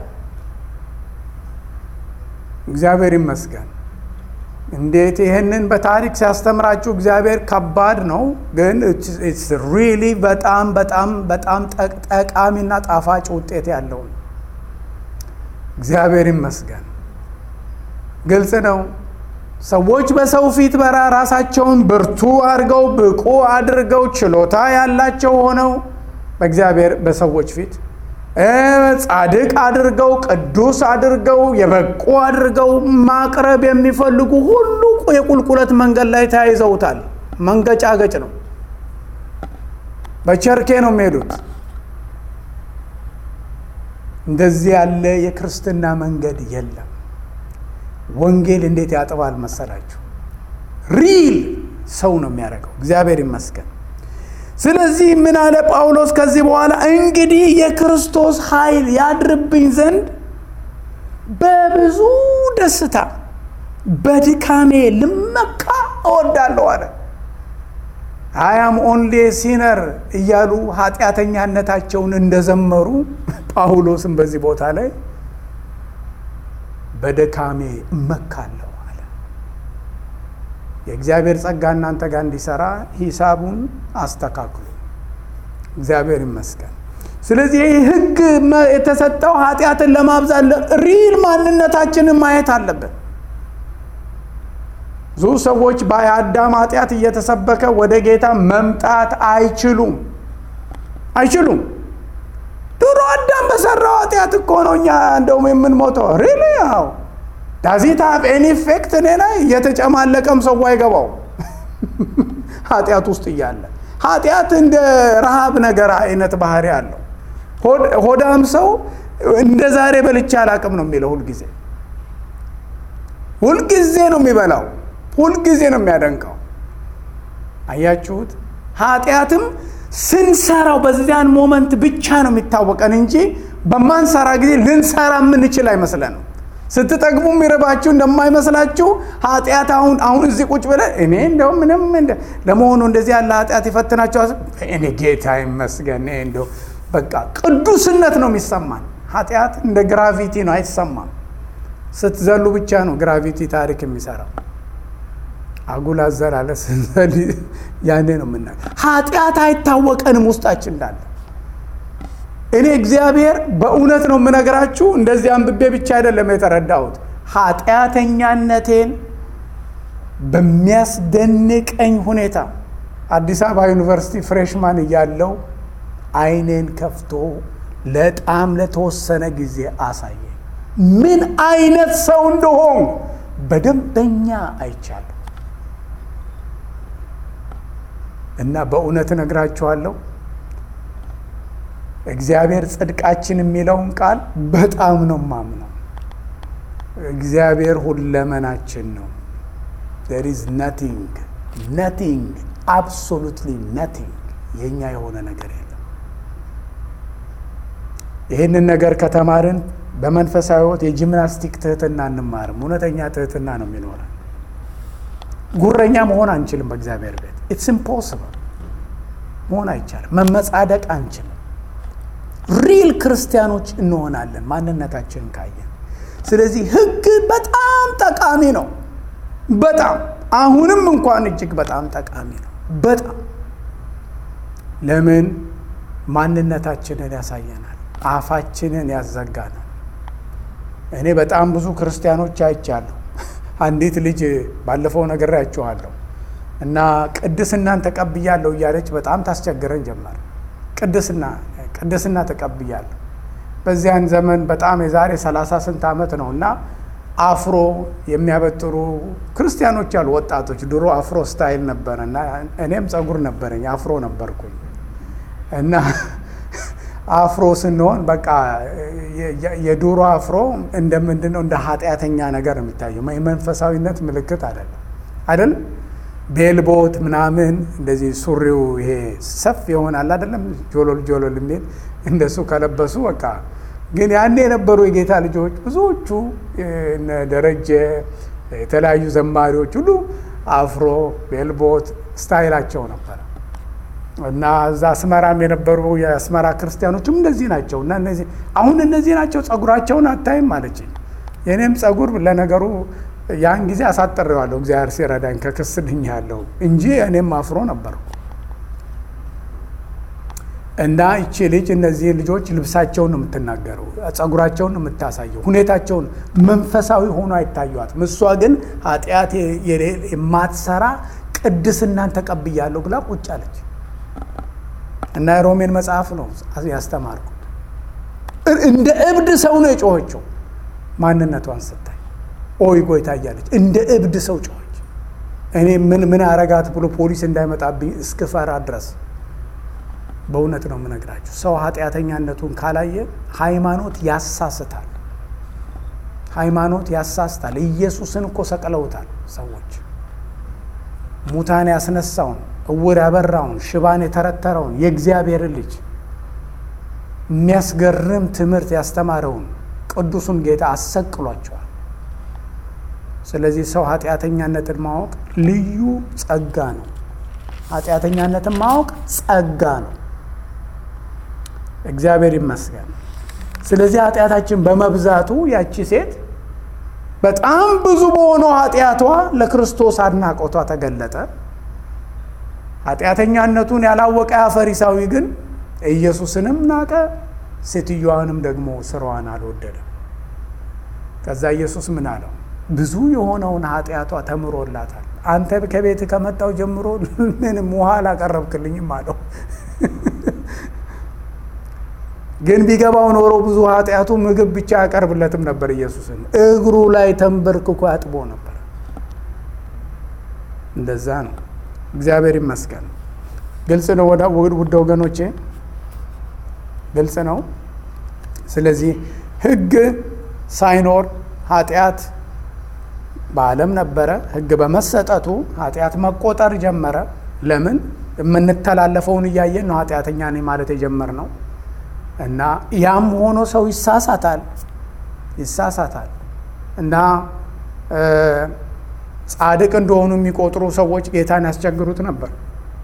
እግዚአብሔር ይመስገን። እንዴት ይህንን በታሪክ ሲያስተምራችሁ እግዚአብሔር ከባድ ነው፣ ግን ኢትስ ሪሊ በጣም በጣም በጣም ጠቃሚና ጣፋጭ ውጤት ያለው ነው። እግዚአብሔር ይመስገን። ግልጽ ነው። ሰዎች በሰው ፊት በራ ራሳቸውን ብርቱ አድርገው ብቁ አድርገው ችሎታ ያላቸው ሆነው በእግዚአብሔር በሰዎች ፊት ጻድቅ አድርገው ቅዱስ አድርገው የበቁ አድርገው ማቅረብ የሚፈልጉ ሁሉ የቁልቁለት መንገድ ላይ ተያይዘውታል። መንገጫገጭ ነው። በቸርኬ ነው የሚሄዱት። እንደዚህ ያለ የክርስትና መንገድ የለም። ወንጌል እንዴት ያጥባል መሰላችሁ? ሪል ሰው ነው የሚያደርገው። እግዚአብሔር ይመስገን። ስለዚህ ምን አለ ጳውሎስ ከዚህ በኋላ እንግዲህ የክርስቶስ ኃይል ያድርብኝ ዘንድ በብዙ ደስታ በድካሜ ልመካ እወዳለሁ አለ። አያም ኦንሊ ሲነር እያሉ ኃጢአተኛነታቸውን እንደዘመሩ ጳውሎስም በዚህ ቦታ ላይ በድካሜ እመካለሁ አለ። የእግዚአብሔር ጸጋ እናንተ ጋር እንዲሰራ ሂሳቡን አስተካክሉ። እግዚአብሔር ይመስገን። ስለዚህ ይህ ሕግ የተሰጠው ኃጢአትን ለማብዛት ሪል ማንነታችንን ማየት አለብን። ብዙ ሰዎች በአዳም ኃጢአት እየተሰበከ ወደ ጌታ መምጣት አይችሉም አይችሉም። ድሮ አዳም በሰራው ኃጢአት እኮ ነው እኛ እንደውም የምንሞተው። ሪሊ ያው ዳዚት ሀብ ኤኒ ኢፌክት እኔ ላይ እየተጨማለቀም ሰው አይገባው ኃጢአት ውስጥ እያለ ኃጢአት እንደ ረሃብ ነገር አይነት ባህሪ አለው። ሆዳም ሰው እንደ ዛሬ በልቼ አላቅም ነው የሚለው ሁልጊዜ ሁልጊዜ ነው የሚበላው፣ ሁልጊዜ ነው የሚያደንቀው። አያችሁት? ኃጢአትም ስንሰራው በዚያን ሞመንት ብቻ ነው የሚታወቀን እንጂ በማንሰራ ጊዜ ልንሰራ የምንችል አይመስለንም። ስትጠግቡ የሚረባችሁ እንደማይመስላችሁ ኃጢአት አሁን አሁን እዚህ ቁጭ ብለ እኔ እንደው ምንም ለመሆኑ እንደዚህ ያለ ኃጢአት ይፈትናቸው እኔ ጌታ ይመስገን እንደው በቃ ቅዱስነት ነው የሚሰማን። ኃጢአት እንደ ግራቪቲ ነው አይሰማም። ስትዘሉ ብቻ ነው ግራቪቲ ታሪክ የሚሰራው። አጉል አዘላለ ስንዘል ያኔ ነው የምና ኃጢአት አይታወቀንም ውስጣችን እንዳለ። እኔ እግዚአብሔር በእውነት ነው የምነግራችሁ፣ እንደዚህ አንብቤ ብቻ አይደለም የተረዳሁት። ኃጢአተኛነቴን በሚያስደንቀኝ ሁኔታ አዲስ አበባ ዩኒቨርሲቲ ፍሬሽማን እያለው አይኔን ከፍቶ ለጣም ለተወሰነ ጊዜ አሳየ። ምን አይነት ሰው እንደሆን በደንበኛ አይቻለሁ። እና በእውነት እነግራችኋለሁ እግዚአብሔር ጽድቃችን የሚለውን ቃል በጣም ነው ማምነው። እግዚአብሔር ሁለመናችን ነው። there is nothing nothing absolutely nothing የኛ የሆነ ነገር የለም። ይህንን ነገር ከተማርን በመንፈሳዊ ሕይወት የጂምናስቲክ ትህትና እንማርም። እውነተኛ ትህትና ነው የሚኖረን። ጉረኛ መሆን አንችልም። በእግዚአብሔር ቤት ኢትስ ኢምፖስብል መሆን አይቻልም። መመጻደቅ አንችልም። ሪል ክርስቲያኖች እንሆናለን ማንነታችንን ካየን። ስለዚህ ሕግ በጣም ጠቃሚ ነው። በጣም አሁንም እንኳን እጅግ በጣም ጠቃሚ ነው። በጣም ለምን ማንነታችንን ያሳየናል፣ አፋችንን ያዘጋናል። እኔ በጣም ብዙ ክርስቲያኖች አይቻለሁ። አንዲት ልጅ ባለፈው ነግሬያችኋለሁ እና ቅድስናን ተቀብያለሁ እያለች በጣም ታስቸግረን ጀመር። ቅድስና ቅድስና ተቀብያለሁ። በዚያን ዘመን በጣም የዛሬ ሰላሳ ስንት ዓመት ነው እና አፍሮ የሚያበጥሩ ክርስቲያኖች ያሉ ወጣቶች ድሮ አፍሮ ስታይል ነበረ እና እኔም ጸጉር ነበረኝ አፍሮ ነበርኩኝ እና አፍሮ ስንሆን በቃ የዱሮ አፍሮ እንደ ምንድን ነው እንደ ኃጢአተኛ ነገር የሚታየው የመንፈሳዊነት ምልክት አይደለም አይደለም ቤልቦት ምናምን እንደዚህ ሱሪው ይሄ ሰፍ ይሆናል አይደለም ጆሎል ጆሎል የሚል እንደሱ ከለበሱ በቃ ግን ያኔ የነበሩ የጌታ ልጆች ብዙዎቹ ደረጀ የተለያዩ ዘማሪዎች ሁሉ አፍሮ ቤልቦት ስታይላቸው ነበረ እና እዛ አስመራም የነበሩ የአስመራ ክርስቲያኖችም እንደዚህ ናቸው። እና እነዚህ አሁን እነዚህ ናቸው ጸጉራቸውን አታይም አለችኝ። የእኔም ጸጉር ለነገሩ ያን ጊዜ አሳጥሬዋለሁ እግዚአብሔር ሲረዳኝ ከክስ ድኛለሁ እንጂ እኔም አፍሮ ነበርኩ። እና ይቺ ልጅ እነዚህ ልጆች ልብሳቸውን ነው የምትናገረው፣ ጸጉራቸውን ነው የምታሳየው፣ ሁኔታቸውን መንፈሳዊ ሆኖ አይታዩትም። እሷ ግን ኃጢአት የማትሰራ ቅድስናን ተቀብያለሁ ብላ ቁጭ አለች። እና የሮሜን መጽሐፍ ነው ያስተማርኩት። እንደ እብድ ሰው ነው የጮኸችው ማንነቷን ስታይ ኦይ ጎይታ እያለች እንደ እብድ ሰው ጮኸች። እኔ ምን ምን አረጋት ብሎ ፖሊስ እንዳይመጣብኝ እስክፈራ ድረስ በእውነት ነው የምነግራችሁ። ሰው ኃጢአተኛነቱን ካላየ ሃይማኖት ያሳስታል። ሃይማኖት ያሳስታል። ኢየሱስን እኮ ሰቅለውታል ሰዎች። ሙታን ያስነሳውን፣ እውር ያበራውን፣ ሽባን የተረተረውን የእግዚአብሔርን ልጅ የሚያስገርም ትምህርት ያስተማረውን ቅዱሱን ጌታ አሰቅሏቸዋል። ስለዚህ ሰው ኃጢአተኛነትን ማወቅ ልዩ ጸጋ ነው። ኃጢአተኛነትን ማወቅ ጸጋ ነው። እግዚአብሔር ይመስገን። ስለዚህ ኃጢአታችን በመብዛቱ ያቺ ሴት በጣም ብዙ በሆነው ኃጢአቷ ለክርስቶስ አድናቆቷ ተገለጠ። ኃጢአተኛነቱን ያላወቀ ያ ፈሪሳዊ ግን ኢየሱስንም ናቀ፣ ሴትዮዋንም ደግሞ ስራዋን አልወደደም። ከዛ ኢየሱስ ምን አለው? ብዙ የሆነውን ኃጢአቷ ተምሮላታል። አንተ ከቤት ከመጣው ጀምሮ ምንም ውሃ አላቀረብክልኝም አለው። ግን ቢገባው ኖሮ ብዙ ኃጢአቱ ምግብ ብቻ ያቀርብለትም ነበር። ኢየሱስን እግሩ ላይ ተንበርክኮ ያጥቦ ነበር። እንደዛ ነው። እግዚአብሔር ይመስገን። ግልጽ ነው ውድ ወገኖቼ፣ ግልጽ ነው። ስለዚህ ሕግ ሳይኖር ኃጢአት በዓለም ነበረ። ሕግ በመሰጠቱ ኃጢአት መቆጠር ጀመረ። ለምን? የምንተላለፈውን እያየን ነው ኃጢአተኛ ነኝ ማለት የጀመርነው እና ያም ሆኖ ሰው ይሳሳታል ይሳሳታል እና ጻድቅ እንደሆኑ የሚቆጥሩ ሰዎች ጌታን ያስቸግሩት ነበር።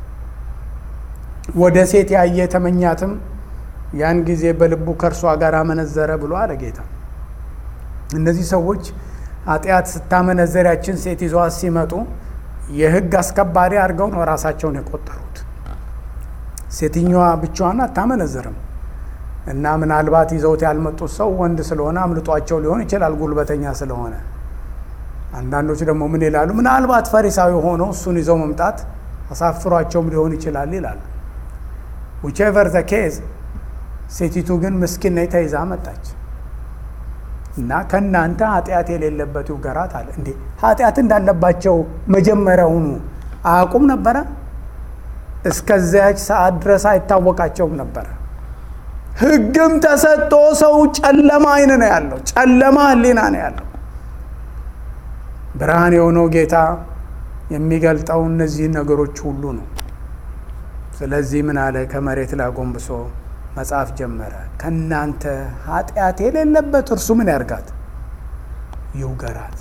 ወደ ሴት ያየ ተመኛትም ያን ጊዜ በልቡ ከእርሷ ጋር አመነዘረ ብሎ አለ ጌታ። እነዚህ ሰዎች ኃጢአት ስታመነዘር ያችን ሴት ይዘዋት ሲመጡ የሕግ አስከባሪ አድርገው ነው ራሳቸውን የቆጠሩት። ሴትኛዋ ብቻዋን አታመነዝርም እና ምናልባት ይዘውት ያልመጡት ሰው ወንድ ስለሆነ አምልጧቸው ሊሆን ይችላል፣ ጉልበተኛ ስለሆነ። አንዳንዶች ደግሞ ምን ይላሉ? ምናልባት ፈሪሳዊ ሆነው እሱን ይዘው መምጣት አሳፍሯቸውም ሊሆን ይችላል ይላሉ። ዊቼቨር ዘ ኬዝ ሴቲቱ ግን ምስኪን ነኝ ተይዛ መጣች እና ከእናንተ ኃጢአት የሌለበት ይውገራት አለ። እንዴ ኃጢአት እንዳለባቸው መጀመሪያውኑ አያውቁም ነበረ? እስከዚያች ሰዓት ድረስ አይታወቃቸውም ነበረ። ሕግም ተሰጥቶ ሰው ጨለማ አይን ነው ያለው፣ ጨለማ ሕሊና ነው ያለው። ብርሃን የሆነው ጌታ የሚገልጠው እነዚህን ነገሮች ሁሉ ነው። ስለዚህ ምን አለ? ከመሬት ላይ ጎንብሶ መጽሐፍ ጀመረ። ከእናንተ ኃጢአት የሌለበት እርሱ ምን ያርጋት? ይውገራት።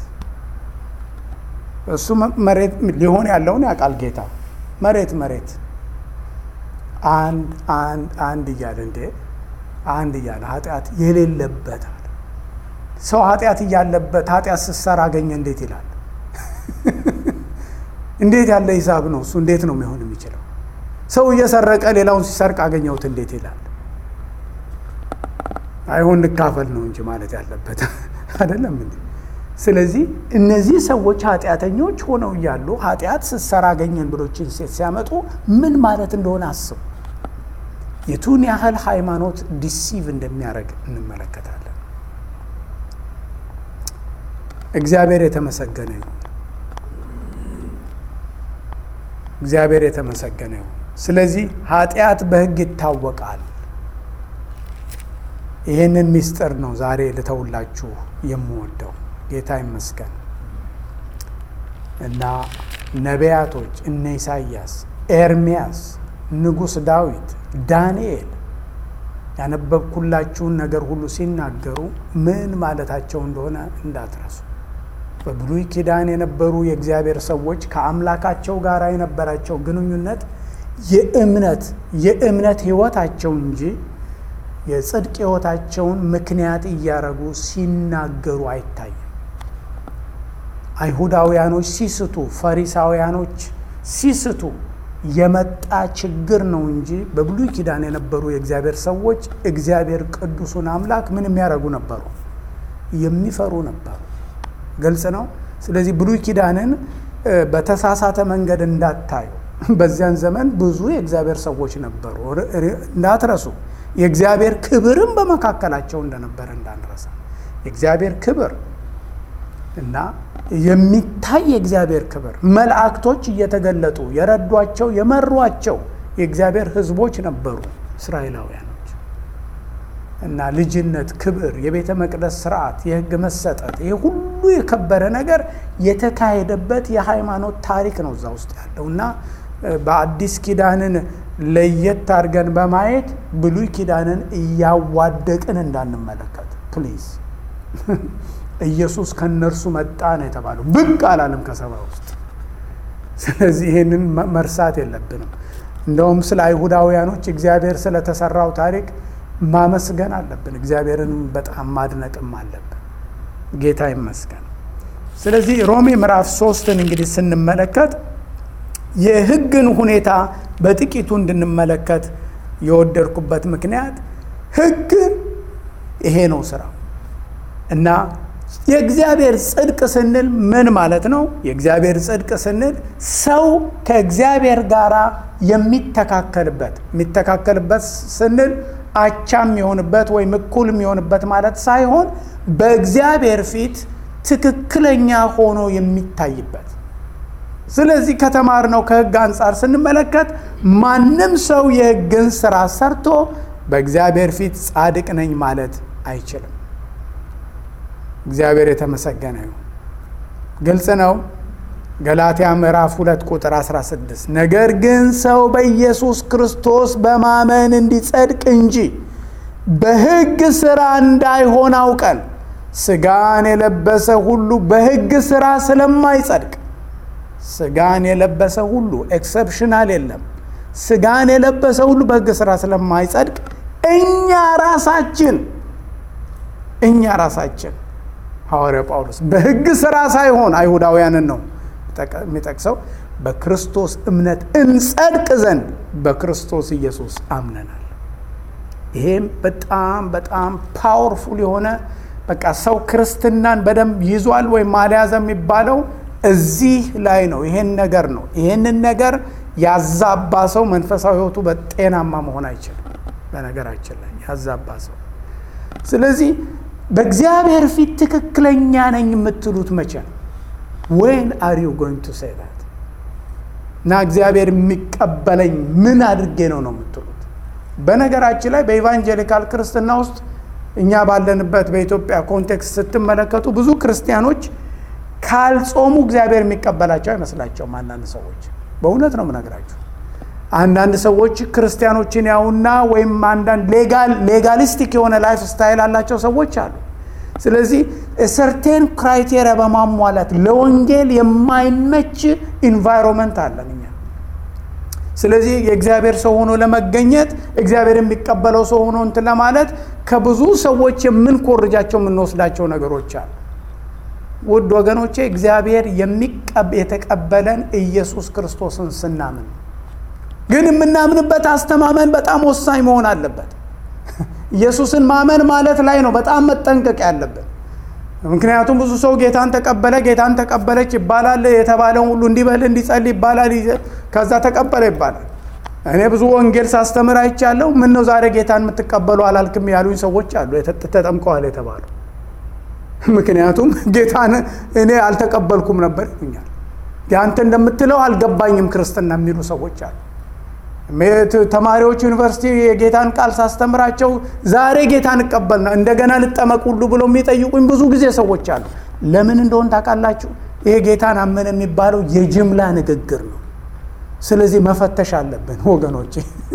እሱ መሬት ሊሆን ያለውን ያውቃል ጌታ። መሬት መሬት አንድ አንድ አንድ እያለ እንዴ አንድ እያለ ኃጢአት የሌለበት አለ። ሰው ኃጢአት እያለበት ኃጢአት ስትሰራ አገኘ እንዴት ይላል? እንዴት ያለ ሂሳብ ነው እሱ? እንዴት ነው የሚሆን የሚችለው? ሰው እየሰረቀ ሌላውን ሲሰርቅ አገኘሁት እንዴት ይላል? አይሆን እንካፈል ነው እንጂ ማለት ያለበት አይደለም እንዴ? ስለዚህ እነዚህ ሰዎች ኃጢአተኞች ሆነው እያሉ ኃጢአት ስትሰራ አገኘን ብሎችን ሴት ሲያመጡ ምን ማለት እንደሆነ አስቡ። የቱን ያህል ሃይማኖት ዲሲቭ እንደሚያደርግ እንመለከታለን። እግዚአብሔር የተመሰገነ ይሁን። እግዚአብሔር የተመሰገነ ይሁን። ስለዚህ ኃጢአት በሕግ ይታወቃል። ይህንን ምስጢር ነው ዛሬ ልተውላችሁ የምወደው። ጌታ ይመስገን እና ነቢያቶች እነ ኢሳይያስ፣ ኤርሚያስ፣ ንጉሥ ዳዊት፣ ዳንኤል ያነበብኩላችሁን ነገር ሁሉ ሲናገሩ ምን ማለታቸው እንደሆነ እንዳትረሱ። በብሉይ ኪዳን የነበሩ የእግዚአብሔር ሰዎች ከአምላካቸው ጋር የነበራቸው ግንኙነት የእምነት የእምነት ሕይወታቸው እንጂ የጽድቅ ሕይወታቸውን ምክንያት እያረጉ ሲናገሩ አይታይም። አይሁዳውያኖች ሲስቱ፣ ፈሪሳውያኖች ሲስቱ የመጣ ችግር ነው እንጂ በብሉይ ኪዳን የነበሩ የእግዚአብሔር ሰዎች እግዚአብሔር ቅዱሱን አምላክ ምን የሚያደርጉ ነበሩ? የሚፈሩ ነበሩ። ግልጽ ነው። ስለዚህ ብሉይ ኪዳንን በተሳሳተ መንገድ እንዳታዩ። በዚያን ዘመን ብዙ የእግዚአብሔር ሰዎች ነበሩ፣ እንዳትረሱ። የእግዚአብሔር ክብርም በመካከላቸው እንደነበረ እንዳንረሳ። የእግዚአብሔር ክብር እና የሚታይ የእግዚአብሔር ክብር መላእክቶች እየተገለጡ የረዷቸው የመሯቸው የእግዚአብሔር ሕዝቦች ነበሩ እስራኤላውያኖች። እና ልጅነት፣ ክብር፣ የቤተ መቅደስ ስርዓት፣ የሕግ መሰጠት ይህ ሁሉ የከበረ ነገር የተካሄደበት የሃይማኖት ታሪክ ነው እዛ ውስጥ ያለው እና በአዲስ ኪዳንን ለየት አድርገን በማየት ብሉይ ኪዳንን እያዋደቅን እንዳንመለከት ፕሊዝ። ኢየሱስ ከእነርሱ መጣ ነው የተባለው፣ ብቅ አላለም ከሰባ ውስጥ። ስለዚህ ይህንን መርሳት የለብንም። እንደውም ስለ አይሁዳውያኖች እግዚአብሔር ስለተሰራው ታሪክ ማመስገን አለብን። እግዚአብሔርንም በጣም ማድነቅም አለብን። ጌታ ይመስገን። ስለዚህ ሮሜ ምዕራፍ ሶስትን እንግዲህ ስንመለከት የሕግን ሁኔታ በጥቂቱ እንድንመለከት የወደድኩበት ምክንያት ሕግ ይሄ ነው ስራው እና የእግዚአብሔር ጽድቅ ስንል ምን ማለት ነው? የእግዚአብሔር ጽድቅ ስንል ሰው ከእግዚአብሔር ጋር የሚተካከልበት የሚተካከልበት ስንል አቻ የሚሆንበት ወይም እኩል የሚሆንበት ማለት ሳይሆን በእግዚአብሔር ፊት ትክክለኛ ሆኖ የሚታይበት ስለዚህ ከተማርነው ከሕግ አንጻር ስንመለከት ማንም ሰው የሕግን ስራ ሰርቶ በእግዚአብሔር ፊት ጻድቅ ነኝ ማለት አይችልም። እግዚአብሔር የተመሰገነ ይሁን። ግልጽ ነው። ገላትያ ምዕራፍ 2 ቁጥር 16 ነገር ግን ሰው በኢየሱስ ክርስቶስ በማመን እንዲጸድቅ እንጂ በሕግ ሥራ እንዳይሆን አውቀን ሥጋን የለበሰ ሁሉ በሕግ ሥራ ስለማይጸድቅ ሥጋን የለበሰ ሁሉ ኤክሰፕሽናል የለም። ሥጋን የለበሰ ሁሉ በሕግ ሥራ ስለማይጸድቅ እኛ ራሳችን እኛ ራሳችን ሐዋርያው ጳውሎስ በሕግ ሥራ ሳይሆን አይሁዳውያንን ነው የሚጠቅሰው በክርስቶስ እምነት እንጸድቅ ዘንድ በክርስቶስ ኢየሱስ አምነናል። ይሄም በጣም በጣም ፓወርፉል የሆነ በቃ ሰው ክርስትናን በደንብ ይዟል ወይም አልያዘ የሚባለው እዚህ ላይ ነው። ይሄን ነገር ነው። ይሄንን ነገር ያዛባ ሰው መንፈሳዊ ሕይወቱ በጤናማ መሆን አይችልም። በነገራችን ላይ ያዛባ ሰው ስለዚህ በእግዚአብሔር ፊት ትክክለኛ ነኝ የምትሉት መቼ ነው? ዌን አር ዩ ጎይንግ ቱ ሴይ ዛት እና እግዚአብሔር የሚቀበለኝ ምን አድርጌ ነው ነው የምትሉት? በነገራችን ላይ በኢቫንጀሊካል ክርስትና ውስጥ እኛ ባለንበት በኢትዮጵያ ኮንቴክስት ስትመለከቱ ብዙ ክርስቲያኖች ካልጾሙ እግዚአብሔር የሚቀበላቸው አይመስላቸውም። አንዳንድ ሰዎች በእውነት ነው የምነግራችሁ። አንዳንድ ሰዎች ክርስቲያኖችን ያውና ወይም አንዳንድ ሌጋሊስቲክ የሆነ ላይፍ ስታይል አላቸው ሰዎች አሉ። ስለዚህ ሰርቴን ክራይቴሪያ በማሟላት ለወንጌል የማይመች ኢንቫይሮንመንት አለን እኛ። ስለዚህ የእግዚአብሔር ሰው ሆኖ ለመገኘት እግዚአብሔር የሚቀበለው ሰው ሆኖ እንትን ለማለት ከብዙ ሰዎች የምንኮርጃቸው የምንወስዳቸው ነገሮች አሉ። ውድ ወገኖቼ እግዚአብሔር የተቀበለን ኢየሱስ ክርስቶስን ስናምን ግን የምናምንበት አስተማመን በጣም ወሳኝ መሆን አለበት። ኢየሱስን ማመን ማለት ላይ ነው በጣም መጠንቀቅ ያለብን። ምክንያቱም ብዙ ሰው ጌታን ተቀበለ፣ ጌታን ተቀበለች ይባላል። የተባለውን ሁሉ እንዲበል እንዲጸልይ ይባላል። ከዛ ተቀበለ ይባላል። እኔ ብዙ ወንጌል ሳስተምር አይቻለሁ። ምን ነው ዛሬ ጌታን የምትቀበሉ አላልክም ያሉኝ ሰዎች አሉ፣ ተጠምቀዋል የተባሉ ምክንያቱም ጌታን እኔ አልተቀበልኩም ነበር ይሉኛል። አንተ እንደምትለው አልገባኝም ክርስትና የሚሉ ሰዎች አሉ። ተማሪዎች ዩኒቨርሲቲ የጌታን ቃል ሳስተምራቸው ዛሬ ጌታን እቀበል ነው እንደገና ልጠመቅ ሁሉ ብሎ የሚጠይቁኝ ብዙ ጊዜ ሰዎች አሉ። ለምን እንደሆን ታውቃላችሁ? ይሄ ጌታን አመነ የሚባለው የጅምላ ንግግር ነው። ስለዚህ መፈተሽ አለብን ወገኖቼ፣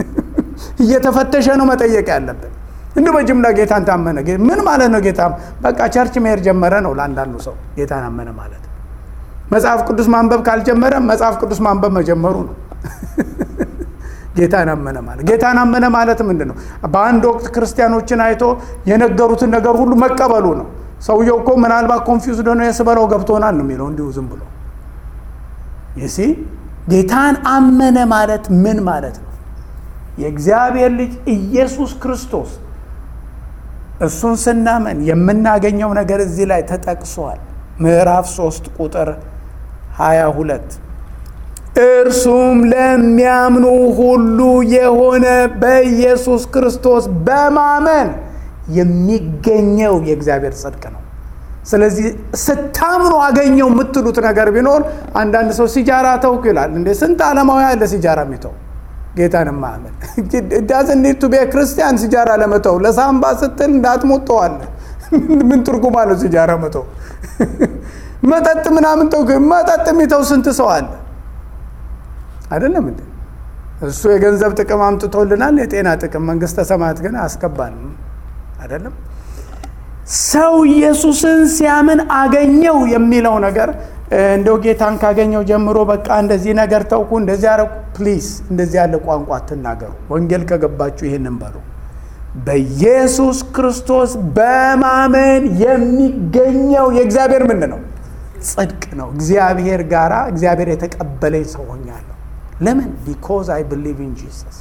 እየተፈተሸ ነው መጠየቅ ያለብን። እንዲ በጅምላ ጌታን ታመነ ምን ማለት ነው? ጌታ በቃ ቸርች መሄድ ጀመረ ነው ለአንዳንዱ ሰው ጌታን አመነ ማለት። መጽሐፍ ቅዱስ ማንበብ ካልጀመረ መጽሐፍ ቅዱስ ማንበብ መጀመሩ ነው። ጌታን አመነ ማለት ጌታን አመነ ማለት ምንድን ነው? በአንድ ወቅት ክርስቲያኖችን አይቶ የነገሩትን ነገር ሁሉ መቀበሉ ነው። ሰውየው እኮ ምናልባት ኮንፊውዝድ ሆነ የስበለው ገብቶናል ነው የሚለው እንዲሁ ዝም ብሎ ይሲ ጌታን አመነ ማለት ምን ማለት ነው? የእግዚአብሔር ልጅ ኢየሱስ ክርስቶስ እሱን ስናመን የምናገኘው ነገር እዚህ ላይ ተጠቅሷል። ምዕራፍ 3 ቁጥር 22 እርሱም ለሚያምኑ ሁሉ የሆነ በኢየሱስ ክርስቶስ በማመን የሚገኘው የእግዚአብሔር ጽድቅ ነው። ስለዚህ ስታምኑ አገኘው የምትሉት ነገር ቢኖር አንዳንድ ሰው ሲጃራ ተውኩ ይላል። እንዴ ስንት ዓለማዊ ያለ ሲጃራ የሚተው ጌታን ማመን ዳዝን ኒድ ቱ ቤ ክርስቲያን ሲጃራ ለመተው ለሳምባ ስትል እንዳትሞጠዋለ ምን ትርጉም አለው ሲጃራ መተው? መጠጥ ምናምን ተው መጠጥ የሚተው ስንት ሰው አለ አይደለም እንዴ? እሱ የገንዘብ ጥቅም አምጥቶልናል፣ የጤና ጥቅም መንግስተ ሰማያት ግን አያስገባንም። አይደለም ሰው ኢየሱስን ሲያምን አገኘው የሚለው ነገር እንደው ጌታን ካገኘው ጀምሮ በቃ እንደዚህ ነገር ተውኩ፣ እንደዚህ ያረኩ። ፕሊዝ እንደዚህ ያለ ቋንቋ አትናገሩ። ወንጌል ከገባችሁ ይህንን በሉ። በኢየሱስ ክርስቶስ በማመን የሚገኘው የእግዚአብሔር ምን ነው? ጽድቅ ነው። እግዚአብሔር ጋራ እግዚአብሔር የተቀበለኝ ሰው ሆኛለሁ። ለምን? ቢኮዝ አይ ብሊቭ ኢን ጂሰስ።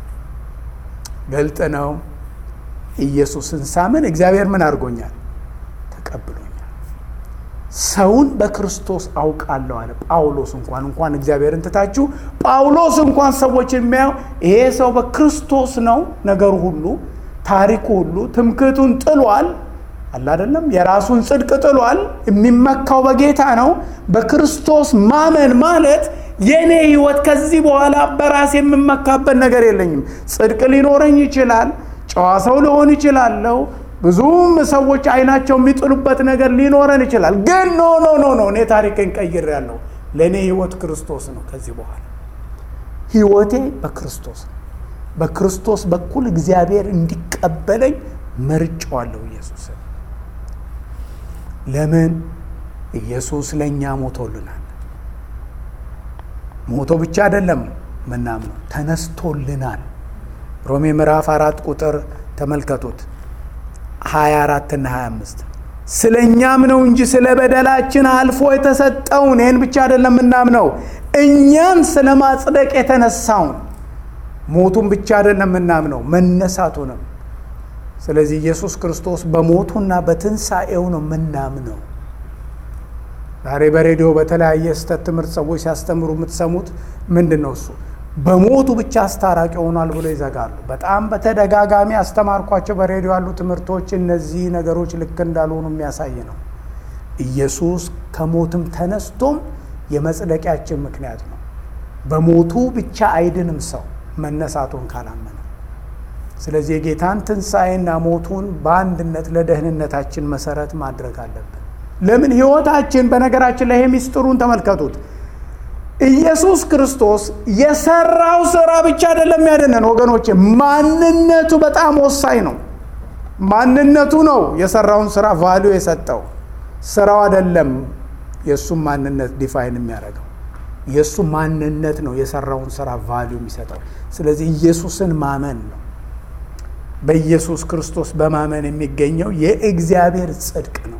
ግልጥ ነው። ኢየሱስን ሳምን እግዚአብሔር ምን አድርጎኛል? ተቀብሎኛል። ሰውን በክርስቶስ አውቃለሁ አለ ጳውሎስ። እንኳን እንኳን እግዚአብሔርን ትታችሁ ጳውሎስ እንኳን ሰዎችን የሚያየው ይሄ ሰው በክርስቶስ ነው። ነገሩ ሁሉ ታሪኩ ሁሉ ትምክህቱን ጥሏል። አለ አይደለም። የራሱን ጽድቅ ጥሏል። የሚመካው በጌታ ነው። በክርስቶስ ማመን ማለት የእኔ ህይወት ከዚህ በኋላ በራሴ የምመካበት ነገር የለኝም። ጽድቅ ሊኖረኝ ይችላል። ጨዋ ሰው ልሆን ይችላለሁ። ብዙም ሰዎች አይናቸው የሚጥሉበት ነገር ሊኖረን ይችላል። ግን ኖ ኖ ኖ ኖ እኔ ታሪክን ቀይሬያለሁ። ለእኔ ህይወት ክርስቶስ ነው። ከዚህ በኋላ ህይወቴ በክርስቶስ ነው። በክርስቶስ በኩል እግዚአብሔር እንዲቀበለኝ መርጫዋለሁ ኢየሱስን። ለምን? ኢየሱስ ለእኛ ሞቶልናል። ሞቶ ብቻ አይደለም ምናምነው ተነስቶልናል። ሮሜ ምዕራፍ አራት ቁጥር ተመልከቱት 24 እና 25 ስለ እኛም ነው እንጂ ስለ በደላችን አልፎ የተሰጠውን ይህን ብቻ አይደለም ምናምነው እኛን ስለ ማጽደቅ የተነሳውን ሞቱን ብቻ አይደለም ምናምነው መነሳቱንም። ስለዚህ ኢየሱስ ክርስቶስ በሞቱና በትንሣኤው ነው ምናምነው። ዛሬ በሬዲዮ በተለያየ ስህተት ትምህርት ሰዎች ሲያስተምሩ የምትሰሙት ምንድን ነው? እሱ በሞቱ ብቻ አስታራቂ ሆኗል ብሎ ይዘጋሉ። በጣም በተደጋጋሚ አስተማርኳቸው በሬዲዮ ያሉ ትምህርቶች እነዚህ ነገሮች ልክ እንዳልሆኑ የሚያሳይ ነው። ኢየሱስ ከሞትም ተነስቶም የመጽደቂያችን ምክንያት ነው። በሞቱ ብቻ አይድንም ሰው መነሳቱን ካላመነ። ስለዚህ የጌታን ትንሣኤና ሞቱን በአንድነት ለደህንነታችን መሰረት ማድረግ አለብን። ለምን ህይወታችን በነገራችን ላይ ይሄ ሚስጥሩን ተመልከቱት። ኢየሱስ ክርስቶስ የሰራው ስራ ብቻ አይደለም ያደነን ወገኖቼ፣ ማንነቱ በጣም ወሳኝ ነው። ማንነቱ ነው የሰራውን ስራ ቫሊዩ የሰጠው ስራው አይደለም። የእሱም ማንነት ዲፋይን የሚያደርገው የእሱ ማንነት ነው የሰራውን ስራ ቫሊዩ የሚሰጠው። ስለዚህ ኢየሱስን ማመን ነው። በኢየሱስ ክርስቶስ በማመን የሚገኘው የእግዚአብሔር ጽድቅ ነው።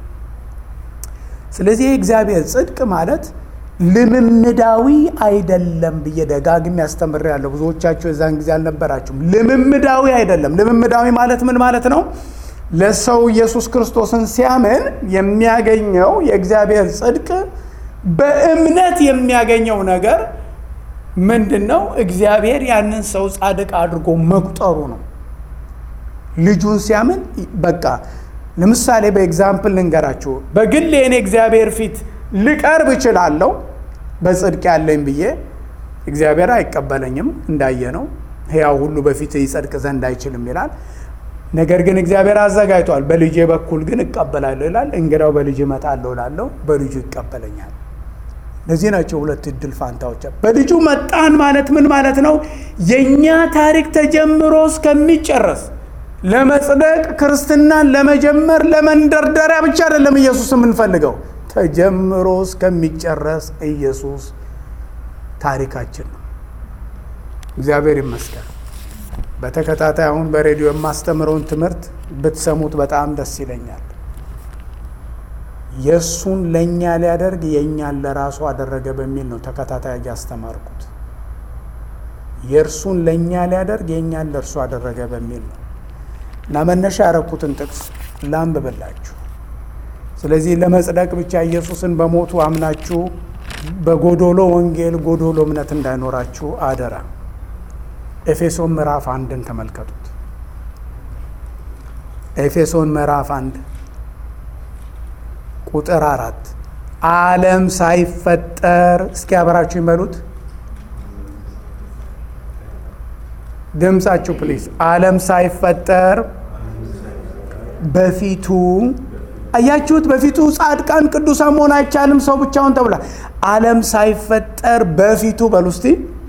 ስለዚህ የእግዚአብሔር ጽድቅ ማለት ልምምዳዊ አይደለም ብዬ ደጋግሜ ያስተምሬያለሁ። ብዙዎቻችሁ የዛን ጊዜ አልነበራችሁም። ልምምዳዊ አይደለም። ልምምዳዊ ማለት ምን ማለት ነው? ለሰው ኢየሱስ ክርስቶስን ሲያምን የሚያገኘው የእግዚአብሔር ጽድቅ በእምነት የሚያገኘው ነገር ምንድን ነው? እግዚአብሔር ያንን ሰው ጻድቅ አድርጎ መቁጠሩ ነው። ልጁን ሲያምን በቃ ለምሳሌ በኤግዛምፕል ልንገራችሁ። በግል የኔ እግዚአብሔር ፊት ልቀርብ እችላለሁ በጽድቅ ያለኝ ብዬ እግዚአብሔር አይቀበለኝም። እንዳየ ነው ሕያው ሁሉ በፊት ይጸድቅ ዘንድ አይችልም ይላል። ነገር ግን እግዚአብሔር አዘጋጅቷል። በልጄ በኩል ግን እቀበላለሁ ይላል። እንግዳው በልጅ እመጣለሁ እላለሁ፣ በልጁ ይቀበለኛል። እነዚህ ናቸው ሁለት እድል ፋንታዎች። በልጁ መጣን ማለት ምን ማለት ነው? የእኛ ታሪክ ተጀምሮ እስከሚጨረስ ለመጽደቅ ክርስትናን ለመጀመር ለመንደርደሪያ ብቻ አይደለም ኢየሱስ የምንፈልገው ተጀምሮ እስከሚጨረስ ኢየሱስ ታሪካችን ነው። እግዚአብሔር ይመስገን። በተከታታይ አሁን በሬዲዮ የማስተምረውን ትምህርት ብትሰሙት በጣም ደስ ይለኛል። የእሱን ለእኛ ሊያደርግ የእኛን ለራሱ አደረገ በሚል ነው ተከታታይ ያስተማርኩት። የእርሱን ለእኛ ሊያደርግ የእኛን ለእርሱ አደረገ በሚል ነው እና መነሻ ያረኩትን ጥቅስ ላንብብላችሁ። ስለዚህ ለመጽደቅ ብቻ ኢየሱስን በሞቱ አምናችሁ በጎዶሎ ወንጌል ጎዶሎ እምነት እንዳይኖራችሁ አደራ። ኤፌሶን ምዕራፍ አንድን ተመልከቱት። ኤፌሶን ምዕራፍ አንድ ቁጥር አራት ዓለም ሳይፈጠር እስኪ አብራችሁ ይበሉት ድምፃችሁ ፕሊዝ። ዓለም ሳይፈጠር በፊቱ አያችሁት? በፊቱ ጻድቃን ቅዱሳን መሆን አይቻልም፣ ሰው ብቻውን ተብሏል። ዓለም ሳይፈጠር በፊቱ በሉ እስቲ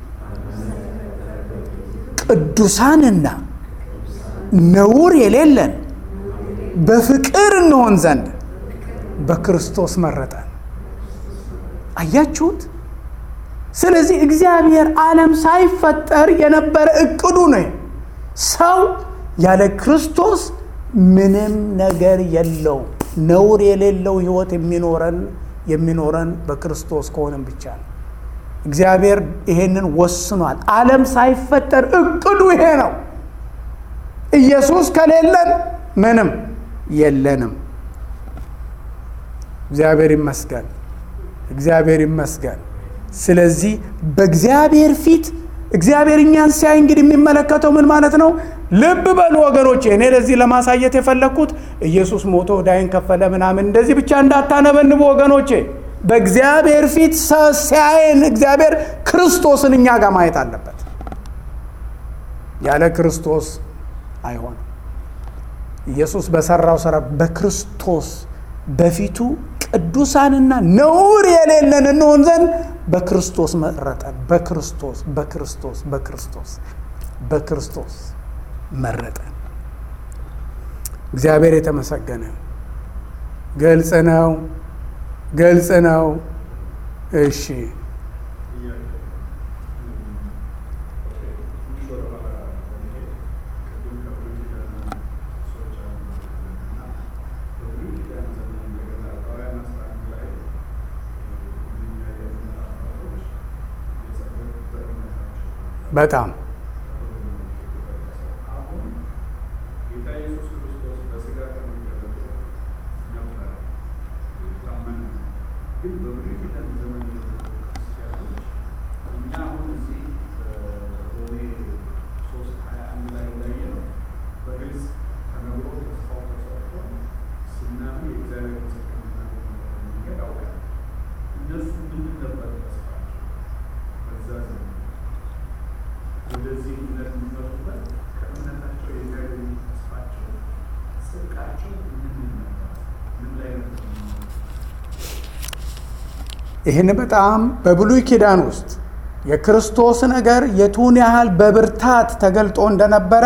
ቅዱሳንና ነውር የሌለን በፍቅር እንሆን ዘንድ በክርስቶስ መረጠን። አያችሁት? ስለዚህ እግዚአብሔር ዓለም ሳይፈጠር የነበረ እቅዱ ነው። ሰው ያለ ክርስቶስ ምንም ነገር የለው። ነውር የሌለው ሕይወት የሚኖረን የሚኖረን በክርስቶስ ከሆነም ብቻ ነው። እግዚአብሔር ይሄንን ወስኗል። ዓለም ሳይፈጠር እቅዱ ይሄ ነው። ኢየሱስ ከሌለን ምንም የለንም። እግዚአብሔር ይመስገን፣ እግዚአብሔር ይመስገን። ስለዚህ በእግዚአብሔር ፊት እግዚአብሔር እኛን ሲያይ እንግዲህ የሚመለከተው ምን ማለት ነው? ልብ በሉ ወገኖቼ፣ እኔ ለዚህ ለማሳየት የፈለግኩት ኢየሱስ ሞቶ ዕዳዬን ከፈለ ምናምን እንደዚህ ብቻ እንዳታነበንቡ ወገኖቼ። በእግዚአብሔር ፊት ሲያየን እግዚአብሔር ክርስቶስን እኛ ጋር ማየት አለበት። ያለ ክርስቶስ አይሆንም። ኢየሱስ በሰራው ስራ በክርስቶስ በፊቱ ቅዱሳንና ነውር የሌለን እንሆን ዘንድ በክርስቶስ መረጠን። በክርስቶስ በክርስቶስ በክርስቶስ በክርስቶስ መረጠን። እግዚአብሔር የተመሰገነ ግልጽ ነው፣ ግልጽ ነው። እሺ በጣም ይህን በጣም በብሉይ ኪዳን ውስጥ የክርስቶስ ነገር የቱን ያህል በብርታት ተገልጦ እንደነበረ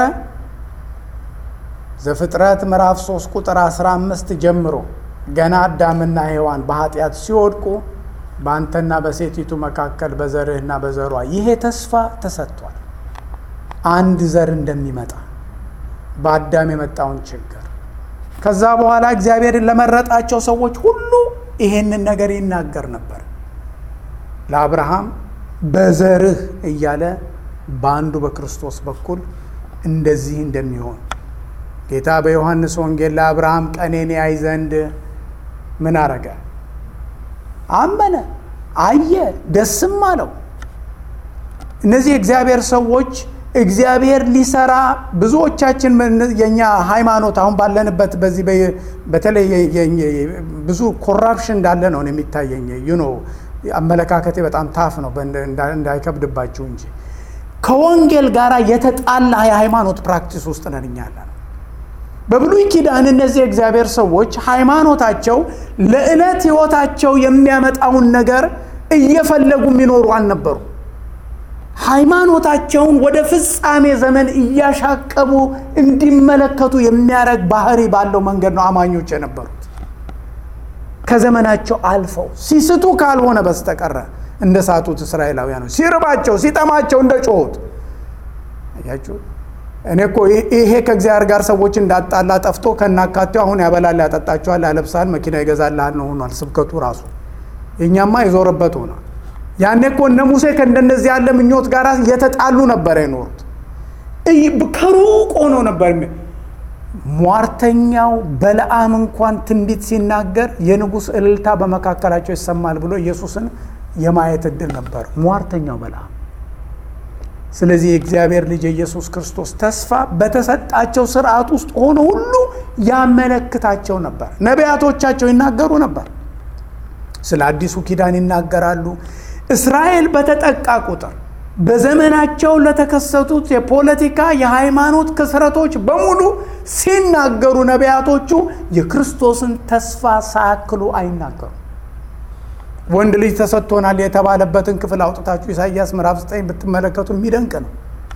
ዘፍጥረት ምዕራፍ 3 ቁጥር 15 ጀምሮ ገና አዳምና ሔዋን በኃጢአት ሲወድቁ በአንተና በሴቲቱ መካከል በዘርህና በዘሯ ይሄ ተስፋ ተሰጥቷል። አንድ ዘር እንደሚመጣ በአዳም የመጣውን ችግር ከዛ በኋላ እግዚአብሔርን ለመረጣቸው ሰዎች ሁሉ ይሄንን ነገር ይናገር ነበር። ለአብርሃም በዘርህ እያለ በአንዱ በክርስቶስ በኩል እንደዚህ እንደሚሆን ጌታ በዮሐንስ ወንጌል ለአብርሃም ቀኔን ያይ ዘንድ ምን አረገ? አመነ፣ አየ፣ ደስም አለው። እነዚህ የእግዚአብሔር ሰዎች እግዚአብሔር ሊሰራ ብዙዎቻችን የኛ ሃይማኖት አሁን ባለንበት በዚህ በተለይ ብዙ ኮራፕሽን እንዳለ ነው የሚታየኝ። ዩኖ አመለካከቴ በጣም ታፍ ነው እንዳይከብድባችሁ እንጂ ከወንጌል ጋር የተጣላ የሃይማኖት ፕራክቲስ ውስጥ ነን እኛ ያለ ነው። በብሉይ ኪዳን እነዚህ የእግዚአብሔር ሰዎች ሃይማኖታቸው ለዕለት ሕይወታቸው የሚያመጣውን ነገር እየፈለጉ የሚኖሩ አልነበሩ። ሃይማኖታቸውን ወደ ፍጻሜ ዘመን እያሻቀቡ እንዲመለከቱ የሚያደርግ ባህሪ ባለው መንገድ ነው አማኞች የነበሩት። ከዘመናቸው አልፈው ሲስቱ ካልሆነ በስተቀረ እንደ ሳቱት እስራኤላውያኖች ሲርባቸው ሲጠማቸው እንደ ጮሁት አያችሁ። እኔ እኮ ይሄ ከእግዚአብሔር ጋር ሰዎች እንዳጣላ ጠፍቶ ከናካቴው አሁን ያበላል፣ ያጠጣቸዋል፣ ያለብሳል፣ መኪና ይገዛልሃል ነው ሆኗል ስብከቱ ራሱ። የእኛማ የዞረበት ሆኗል። ያኔ እኮ እነ ሙሴ ከእንደነዚህ ያለ ምኞት ጋር የተጣሉ ነበር የኖሩት። ከሩቅ ሆኖ ነበር። ሟርተኛው በለዓም እንኳን ትንቢት ሲናገር የንጉሥ እልልታ በመካከላቸው ይሰማል ብሎ ኢየሱስን የማየት እድል ነበር ሟርተኛው በለዓም። ስለዚህ የእግዚአብሔር ልጅ የኢየሱስ ክርስቶስ ተስፋ በተሰጣቸው ስርዓት ውስጥ ሆኖ ሁሉ ያመለክታቸው ነበር። ነቢያቶቻቸው ይናገሩ ነበር። ስለ አዲሱ ኪዳን ይናገራሉ። እስራኤል በተጠቃ ቁጥር በዘመናቸው ለተከሰቱት የፖለቲካ የሃይማኖት ክስረቶች በሙሉ ሲናገሩ ነቢያቶቹ የክርስቶስን ተስፋ ሳያክሉ አይናገሩም። ወንድ ልጅ ተሰጥቶናል የተባለበትን ክፍል አውጥታችሁ ኢሳይያስ ምዕራፍ 9 ብትመለከቱ የሚደንቅ ነው።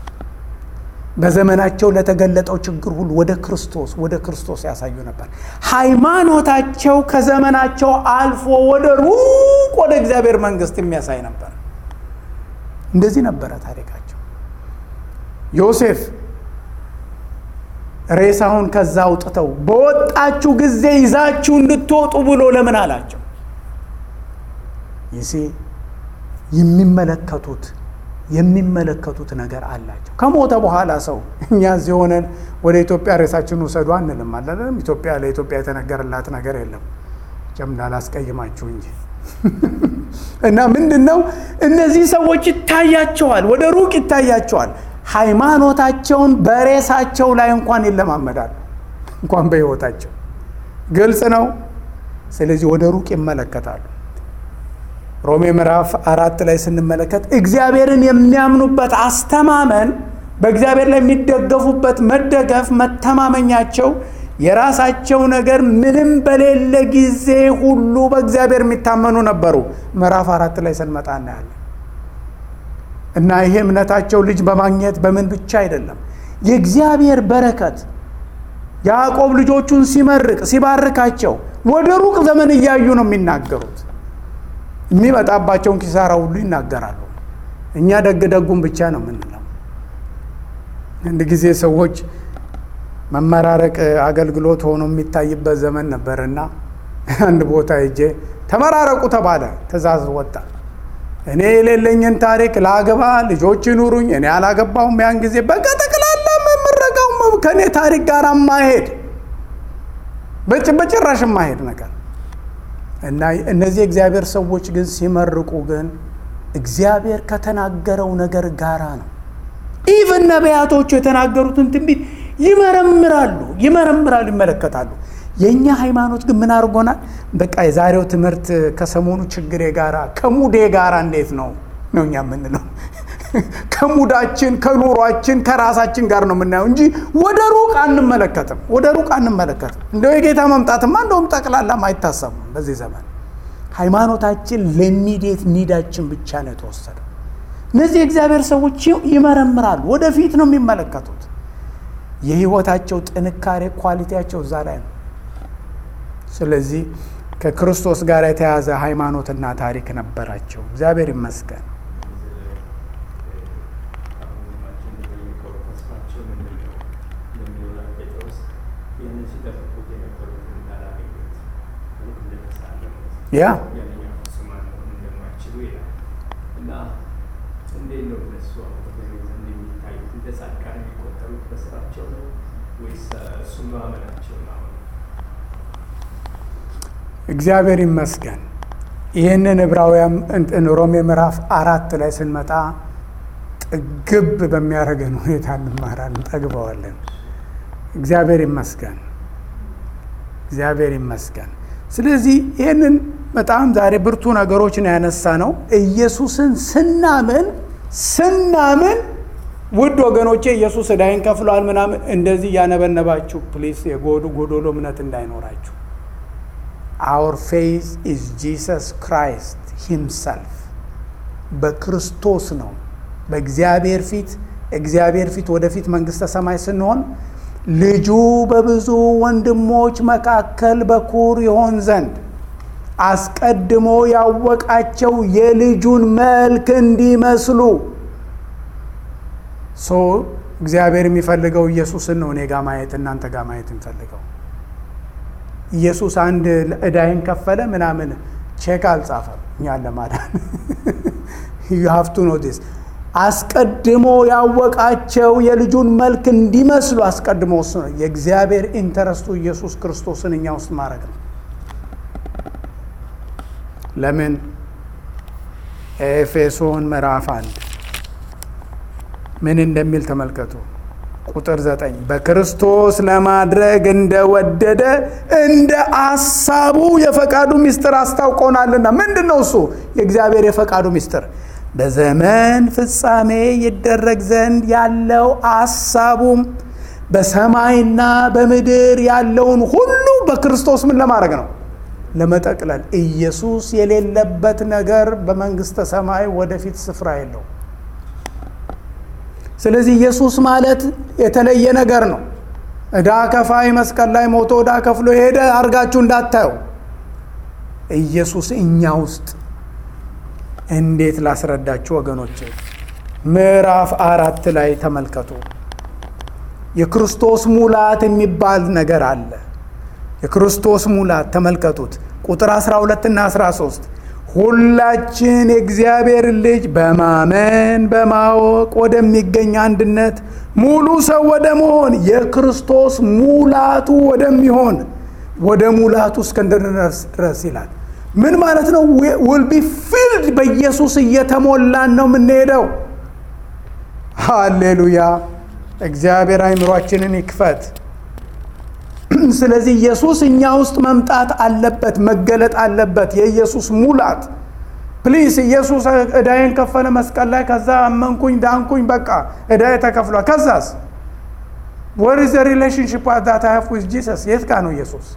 በዘመናቸው ለተገለጠው ችግር ሁሉ ወደ ክርስቶስ ወደ ክርስቶስ ያሳዩ ነበር። ሃይማኖታቸው ከዘመናቸው አልፎ ወደ ሩቅ ወደ እግዚአብሔር መንግሥት የሚያሳይ ነበር። እንደዚህ ነበረ ታሪካቸው። ዮሴፍ ሬሳውን ከዛ አውጥተው በወጣችሁ ጊዜ ይዛችሁ እንድትወጡ ብሎ ለምን አላቸው? ይሴ የሚመለከቱት የሚመለከቱት ነገር አላቸው። ከሞተ በኋላ ሰው እኛ እዚህ ሆነን ወደ ኢትዮጵያ ሬሳችን ውሰዱ አንልም አለም። ኢትዮጵያ ለኢትዮጵያ የተነገረላት ነገር የለም። ጨም እንዳላስቀይማችሁ እንጂ እና ምንድን ነው እነዚህ ሰዎች ይታያቸዋል፣ ወደ ሩቅ ይታያቸዋል። ሃይማኖታቸውን በሬሳቸው ላይ እንኳን ይለማመዳሉ፣ እንኳን በሕይወታቸው ግልጽ ነው። ስለዚህ ወደ ሩቅ ይመለከታሉ። ሮሜ ምዕራፍ አራት ላይ ስንመለከት እግዚአብሔርን የሚያምኑበት አስተማመን በእግዚአብሔር ላይ የሚደገፉበት መደገፍ መተማመኛቸው የራሳቸው ነገር ምንም በሌለ ጊዜ ሁሉ በእግዚአብሔር የሚታመኑ ነበሩ። ምዕራፍ አራት ላይ ስንመጣ እናያለን። እና ይሄ እምነታቸው ልጅ በማግኘት በምን ብቻ አይደለም፣ የእግዚአብሔር በረከት ያዕቆብ ልጆቹን ሲመርቅ ሲባርካቸው ወደ ሩቅ ዘመን እያዩ ነው የሚናገሩት። የሚመጣባቸውን ኪሳራ ሁሉ ይናገራሉ። እኛ ደግ ደጉን ብቻ ነው የምንለው። አንድ ጊዜ ሰዎች መመራረቅ አገልግሎት ሆኖ የሚታይበት ዘመን ነበርና አንድ ቦታ ሄጄ ተመራረቁ ተባለ። ትእዛዝ ወጣ። እኔ የሌለኝን ታሪክ ላገባ ልጆች ይኑሩኝ፣ እኔ አላገባሁም። ያን ጊዜ በቃ ጠቅላላ መመረቀው ከእኔ ታሪክ ጋር ማሄድ በጭራሽ ማሄድ ነገር እና እነዚህ የእግዚአብሔር ሰዎች ግን ሲመርቁ ግን እግዚአብሔር ከተናገረው ነገር ጋራ ነው። ኢቨን ነቢያቶቹ የተናገሩትን ትንቢት ይመረምራሉ ይመረምራሉ ይመለከታሉ። የእኛ ሃይማኖት ግን ምን አድርጎናል? በቃ የዛሬው ትምህርት ከሰሞኑ ችግሬ ጋራ ከሙዴ ጋራ እንዴት ነው ነው እኛ የምንለው ከሙዳችን ከኑሯችን ከራሳችን ጋር ነው የምናየው እንጂ ወደ ሩቅ አንመለከትም። ወደ ሩቅ አንመለከትም። እንደው የጌታ መምጣትማ እንደውም ጠቅላላም አይታሰብም። በዚህ ዘመን ሃይማኖታችን ለሚዴት ኒዳችን ብቻ ነው የተወሰደው። እነዚህ የእግዚአብሔር ሰዎች ይመረምራሉ፣ ወደፊት ነው የሚመለከቱት። የህይወታቸው ጥንካሬ ኳሊቲያቸው እዛ ላይ ነው። ስለዚህ ከክርስቶስ ጋር የተያዘ ሃይማኖትና ታሪክ ነበራቸው። እግዚአብሔር ይመስገን። ያ እግዚአብሔር ይመስገን። ይህንን ዕብራውያን ሮሜ ምዕራፍ አራት ላይ ስንመጣ ጥግብ በሚያደርገን ሁኔታ እንማራለን፣ እንጠግበዋለን። እግዚአብሔር ይመስገን፣ እግዚአብሔር ይመስገን። ስለዚህ ይህንን በጣም ዛሬ ብርቱ ነገሮችን ያነሳ ነው። ኢየሱስን ስናምን ስናምን ውድ ወገኖቼ ኢየሱስ ዕዳይን ከፍሏል ምናምን እንደዚህ እያነበነባችሁ ፕሊስ የጎዱ ጎዶሎ እምነት እንዳይኖራችሁ አውር ፌዝ ኢዝ ጂሰስ ክራይስት ሂምሰልፍ በክርስቶስ ነው። በእግዚአብሔር ፊት እግዚአብሔር ፊት ወደፊት መንግሥተ ሰማይ ስንሆን ልጁ በብዙ ወንድሞች መካከል በኩር ይሆን ዘንድ አስቀድሞ ያወቃቸው የልጁን መልክ እንዲመስሉ ሶ እግዚአብሔር የሚፈልገው ኢየሱስን ነው። እኔ ጋ ማየት እናንተ ጋር ማየት የሚፈልገው ኢየሱስ አንድ ዕዳይን ከፈለ ምናምን ቼክ አልጻፈም እኛን ለማዳን ዩ ሃቭ ቱ ኖቲስ አስቀድሞ ያወቃቸው የልጁን መልክ እንዲመስሉ አስቀድሞ እሱ ነው። የእግዚአብሔር ኢንተረስቱ ኢየሱስ ክርስቶስን እኛ ውስጥ ማድረግ ነው። ለምን ኤፌሶን ምዕራፍ አንድ ምን እንደሚል ተመልከቱ። ቁጥር ዘጠኝ በክርስቶስ ለማድረግ እንደወደደ እንደ አሳቡ የፈቃዱ ምስጢር አስታውቆናልና። ምንድን ነው እሱ? የእግዚአብሔር የፈቃዱ ምስጢር በዘመን ፍጻሜ ይደረግ ዘንድ ያለው አሳቡም በሰማይና በምድር ያለውን ሁሉ በክርስቶስ ምን ለማድረግ ነው? ለመጠቅለል። ኢየሱስ የሌለበት ነገር በመንግሥተ ሰማይ ወደፊት ስፍራ የለው። ስለዚህ ኢየሱስ ማለት የተለየ ነገር ነው። ዕዳ ከፋይ መስቀል ላይ ሞቶ ዕዳ ከፍሎ ሄደ አድርጋችሁ እንዳታዩ። ኢየሱስ እኛ ውስጥ እንዴት ላስረዳችሁ ወገኖቼ፣ ምዕራፍ አራት ላይ ተመልከቱ። የክርስቶስ ሙላት የሚባል ነገር አለ። የክርስቶስ ሙላት ተመልከቱት፣ ቁጥር 12 እና 13 ሁላችን የእግዚአብሔር ልጅ በማመን በማወቅ ወደሚገኝ አንድነት ሙሉ ሰው ወደ መሆን የክርስቶስ ሙላቱ ወደሚሆን ወደ ሙላቱ እስክንድረስ ድረስ ይላል። ምን ማለት ነው? ውል ቢ ፊልድ በኢየሱስ እየተሞላን ነው የምንሄደው። ሃሌሉያ! እግዚአብሔር አይምሯችንን ይክፈት። ስለዚህ ኢየሱስ እኛ ውስጥ መምጣት አለበት፣ መገለጥ አለበት። የኢየሱስ ሙላት ፕሊስ። ኢየሱስ ዕዳዬን ከፈለ መስቀል ላይ። ከዛ አመንኩኝ፣ ዳንኩኝ፣ በቃ ዕዳዬ ተከፍሏል። ከዛስ ወር ዘ ሪሌሽንሽፕ ዛት አይ ሃቭ ዊዝ ጂሰስ? የት ጋ ነው ኢየሱስ?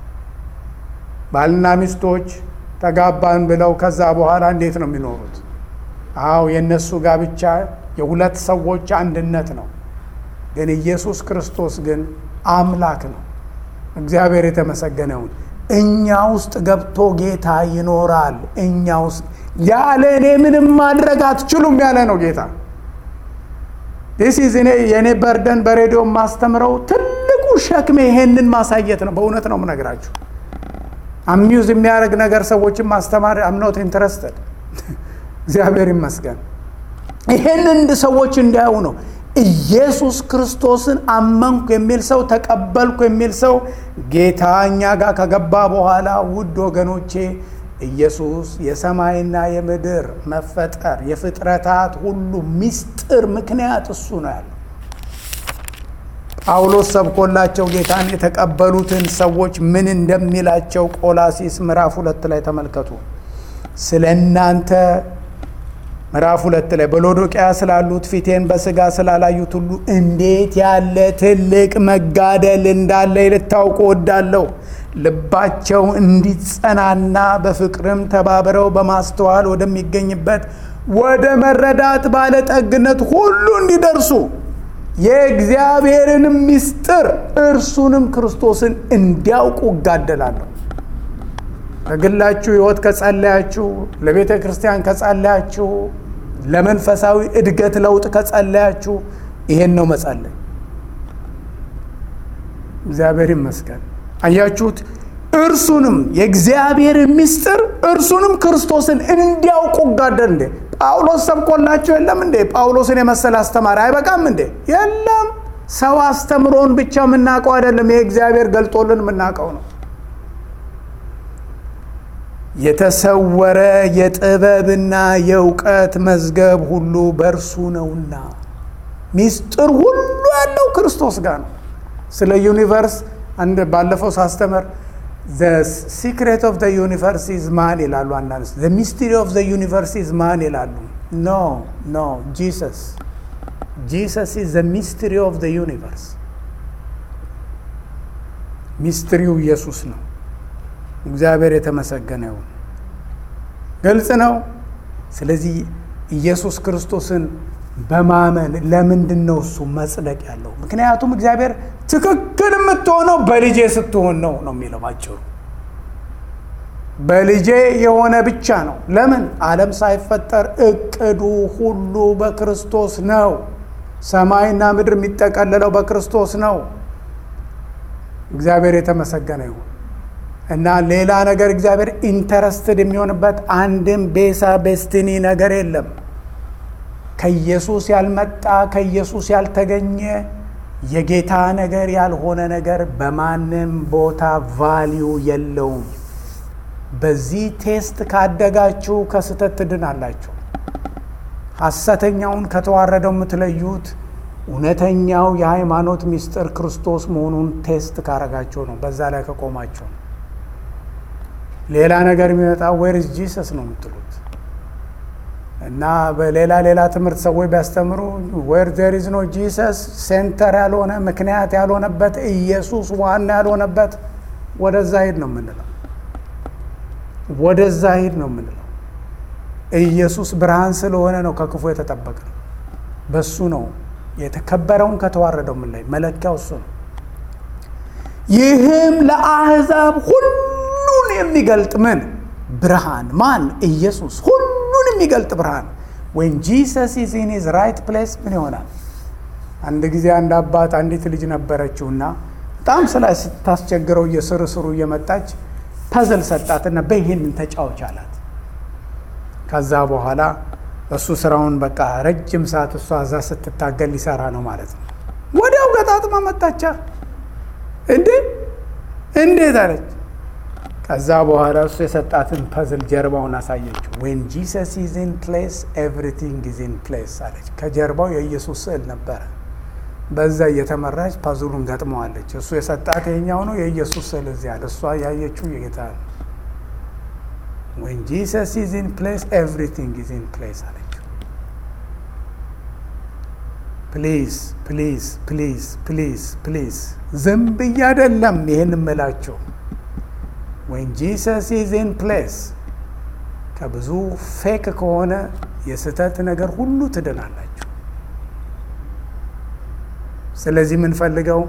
ባልና ሚስቶች ተጋባን ብለው ከዛ በኋላ እንዴት ነው የሚኖሩት? አዎ የእነሱ ጋብቻ የሁለት ሰዎች አንድነት ነው። ግን ኢየሱስ ክርስቶስ ግን አምላክ ነው። እግዚአብሔር የተመሰገነውን እኛ ውስጥ ገብቶ ጌታ ይኖራል። እኛ ውስጥ ያለ እኔ ምንም ማድረግ አትችሉም ያለ ነው ጌታ። ዲስ ኢዝ እኔ የእኔ በርደን በሬዲዮ ማስተምረው ትልቁ ሸክሜ ይሄንን ማሳየት ነው። በእውነት ነው የምነግራችሁ። አሚውዝ የሚያደርግ ነገር ሰዎችን ማስተማር አምኖት ኢንትረስትድ እግዚአብሔር ይመስገን። ይሄንን እንድ ሰዎች እንዲያዩ ነው። ኢየሱስ ክርስቶስን አመንኩ የሚል ሰው ተቀበልኩ የሚል ሰው ጌታ እኛ ጋር ከገባ በኋላ ውድ ወገኖቼ ኢየሱስ የሰማይና የምድር መፈጠር የፍጥረታት ሁሉ ምስጢር ምክንያት እሱ ነው ያለው። ጳውሎስ ሰብኮላቸው ጌታን የተቀበሉትን ሰዎች ምን እንደሚላቸው ቆላሲስ ምዕራፍ ሁለት ላይ ተመልከቱ። ስለ እናንተ ምዕራፍ ሁለት ላይ በሎዶቅያ ስላሉት ፊቴን በስጋ ስላላዩት ሁሉ እንዴት ያለ ትልቅ መጋደል እንዳለ ልታውቁ ወዳለሁ። ልባቸው እንዲጸናና በፍቅርም ተባብረው በማስተዋል ወደሚገኝበት ወደ መረዳት ባለጠግነት ሁሉ እንዲደርሱ የእግዚአብሔርንም ምስጢር እርሱንም ክርስቶስን እንዲያውቁ እጋደላለሁ። ለግላችሁ ሕይወት ከጸለያችሁ፣ ለቤተ ክርስቲያን ከጸለያችሁ፣ ለመንፈሳዊ እድገት ለውጥ ከጸለያችሁ ይሄን ነው መጸለይ። እግዚአብሔር ይመስገን። አያችሁት? እርሱንም የእግዚአብሔርን ምስጢር እርሱንም ክርስቶስን እንዲያውቁ ጋደል እንዴ ጳውሎስ ሰብኮላቸው የለም እንዴ? ጳውሎስን የመሰለ አስተማሪ አይበቃም እንዴ? የለም። ሰው አስተምሮን ብቻ የምናውቀው አይደለም። ይሄ እግዚአብሔር ገልጦልን የምናውቀው ነው። የተሰወረ የጥበብና የእውቀት መዝገብ ሁሉ በእርሱ ነውና ሚስጥር ሁሉ ያለው ክርስቶስ ጋር ነው። ስለ ዩኒቨርስ አንድ ባለፈው ሳስተምር ሲክሬት ኦፍ ዩኒቨርስ ኢዝ ማን ይላሉ። አንዳንድ ሚስትሪ ኦፍ ዩኒቨርስ ኢዝ ማን ይላሉ። ኖ ኖ ጂሰስ ጂሰስ ኢዝ ሚስትሪ ኦፍ ዩኒቨርስ። ሚስትሪው ኢየሱስ ነው። እግዚአብሔር የተመሰገነ ይሁን። ግልጽ ነው። ስለዚህ ኢየሱስ ክርስቶስን በማመን ለምንድን ነው እሱ መጽደቅ ያለው? ምክንያቱም እግዚአብሔር ትክክል የምትሆነው በልጄ ስትሆን ነው ነው የሚለው ባጭሩ። በልጄ የሆነ ብቻ ነው። ለምን ዓለም ሳይፈጠር እቅዱ ሁሉ በክርስቶስ ነው። ሰማይና ምድር የሚጠቀለለው በክርስቶስ ነው። እግዚአብሔር የተመሰገነ ይሁን እና ሌላ ነገር እግዚአብሔር ኢንተረስትድ የሚሆንበት አንድም ቤሳ ቤስትኒ ነገር የለም። ከኢየሱስ ያልመጣ ከኢየሱስ ያልተገኘ የጌታ ነገር ያልሆነ ነገር በማንም ቦታ ቫሊዩ የለውም። በዚህ ቴስት ካደጋችሁ ከስህተት ትድናላችሁ። ሐሰተኛውን ከተዋረደው የምትለዩት እውነተኛው የሃይማኖት ምስጢር ክርስቶስ መሆኑን ቴስት ካረጋችሁ ነው። በዛ ላይ ከቆማችሁ ነው። ሌላ ነገር የሚመጣ ዌርዝ ጂሰስ ነው የምትሉት እና በሌላ ሌላ ትምህርት ሰዎች ቢያስተምሩ ዌር ዜር ኢዝ ኖ ጂሰስ ሴንተር ያልሆነ ምክንያት ያልሆነበት ኢየሱስ ዋና ያልሆነበት ወደዛ ሂድ ነው የምንለው። ወደዛ ሂድ ነው የምንለው። ኢየሱስ ብርሃን ስለሆነ ነው ከክፉ የተጠበቀ ነው። በሱ ነው የተከበረውን ከተዋረደው ምን ላይ መለኪያው እሱ ነው። ይህም ለአሕዛብ ሁሉን የሚገልጥ ምን ብርሃን ማን ኢየሱስ ሁሉን የሚገልጥ ብርሃን ወይም ጂሰስ ኢዝ ኢን ሂዝ ራይት ፕሌስ ምን ይሆናል? አንድ ጊዜ አንድ አባት አንዲት ልጅ ነበረችውና በጣም ስላ ስታስቸግረው እየስር ስሩ እየመጣች ፐዝል ሰጣትና በይህንን ተጫወች አላት። ከዛ በኋላ እሱ ስራውን በቃ ረጅም ሰዓት እሷ እዛ ስትታገል ሊሰራ ነው ማለት ነው። ወዲያው ገጣጥማ መጣቻ። እንዴ እንዴት አለች። ከዛ በኋላ እሱ የሰጣትን ፐዝል ጀርባውን አሳየችው። ዌን ጂሰስ ኢዝ ኢን ፕሌስ ኤቭሪቲንግ ኢዝ ኢን ፕሌስ አለች። ከጀርባው የኢየሱስ ስዕል ነበረ። በዛ እየተመራች ፐዝሉን ገጥመዋለች። እሱ የሰጣት ይሄኛው ነው፣ የኢየሱስ ስዕል እዚያ አለ። እሷ ያየችው የጌታ ነው። ዌን ጂሰስ ኢዝ ኢን ፕሌስ ኤቭሪቲንግ ኢዝ ኢን ፕሌስ አለችው። ፕሊዝ ፕሊዝ ፕሊዝ ፕሊዝ ፕሊዝ ዝም ብዬ አይደለም ይህን እምላቸው ወን ጂሰስ ኢዝ ኢን ፕሌስ ከብዙ ፌክ ከሆነ የስህተት ነገር ሁሉ ትድናላችሁ። ስለዚህ የምንፈልገው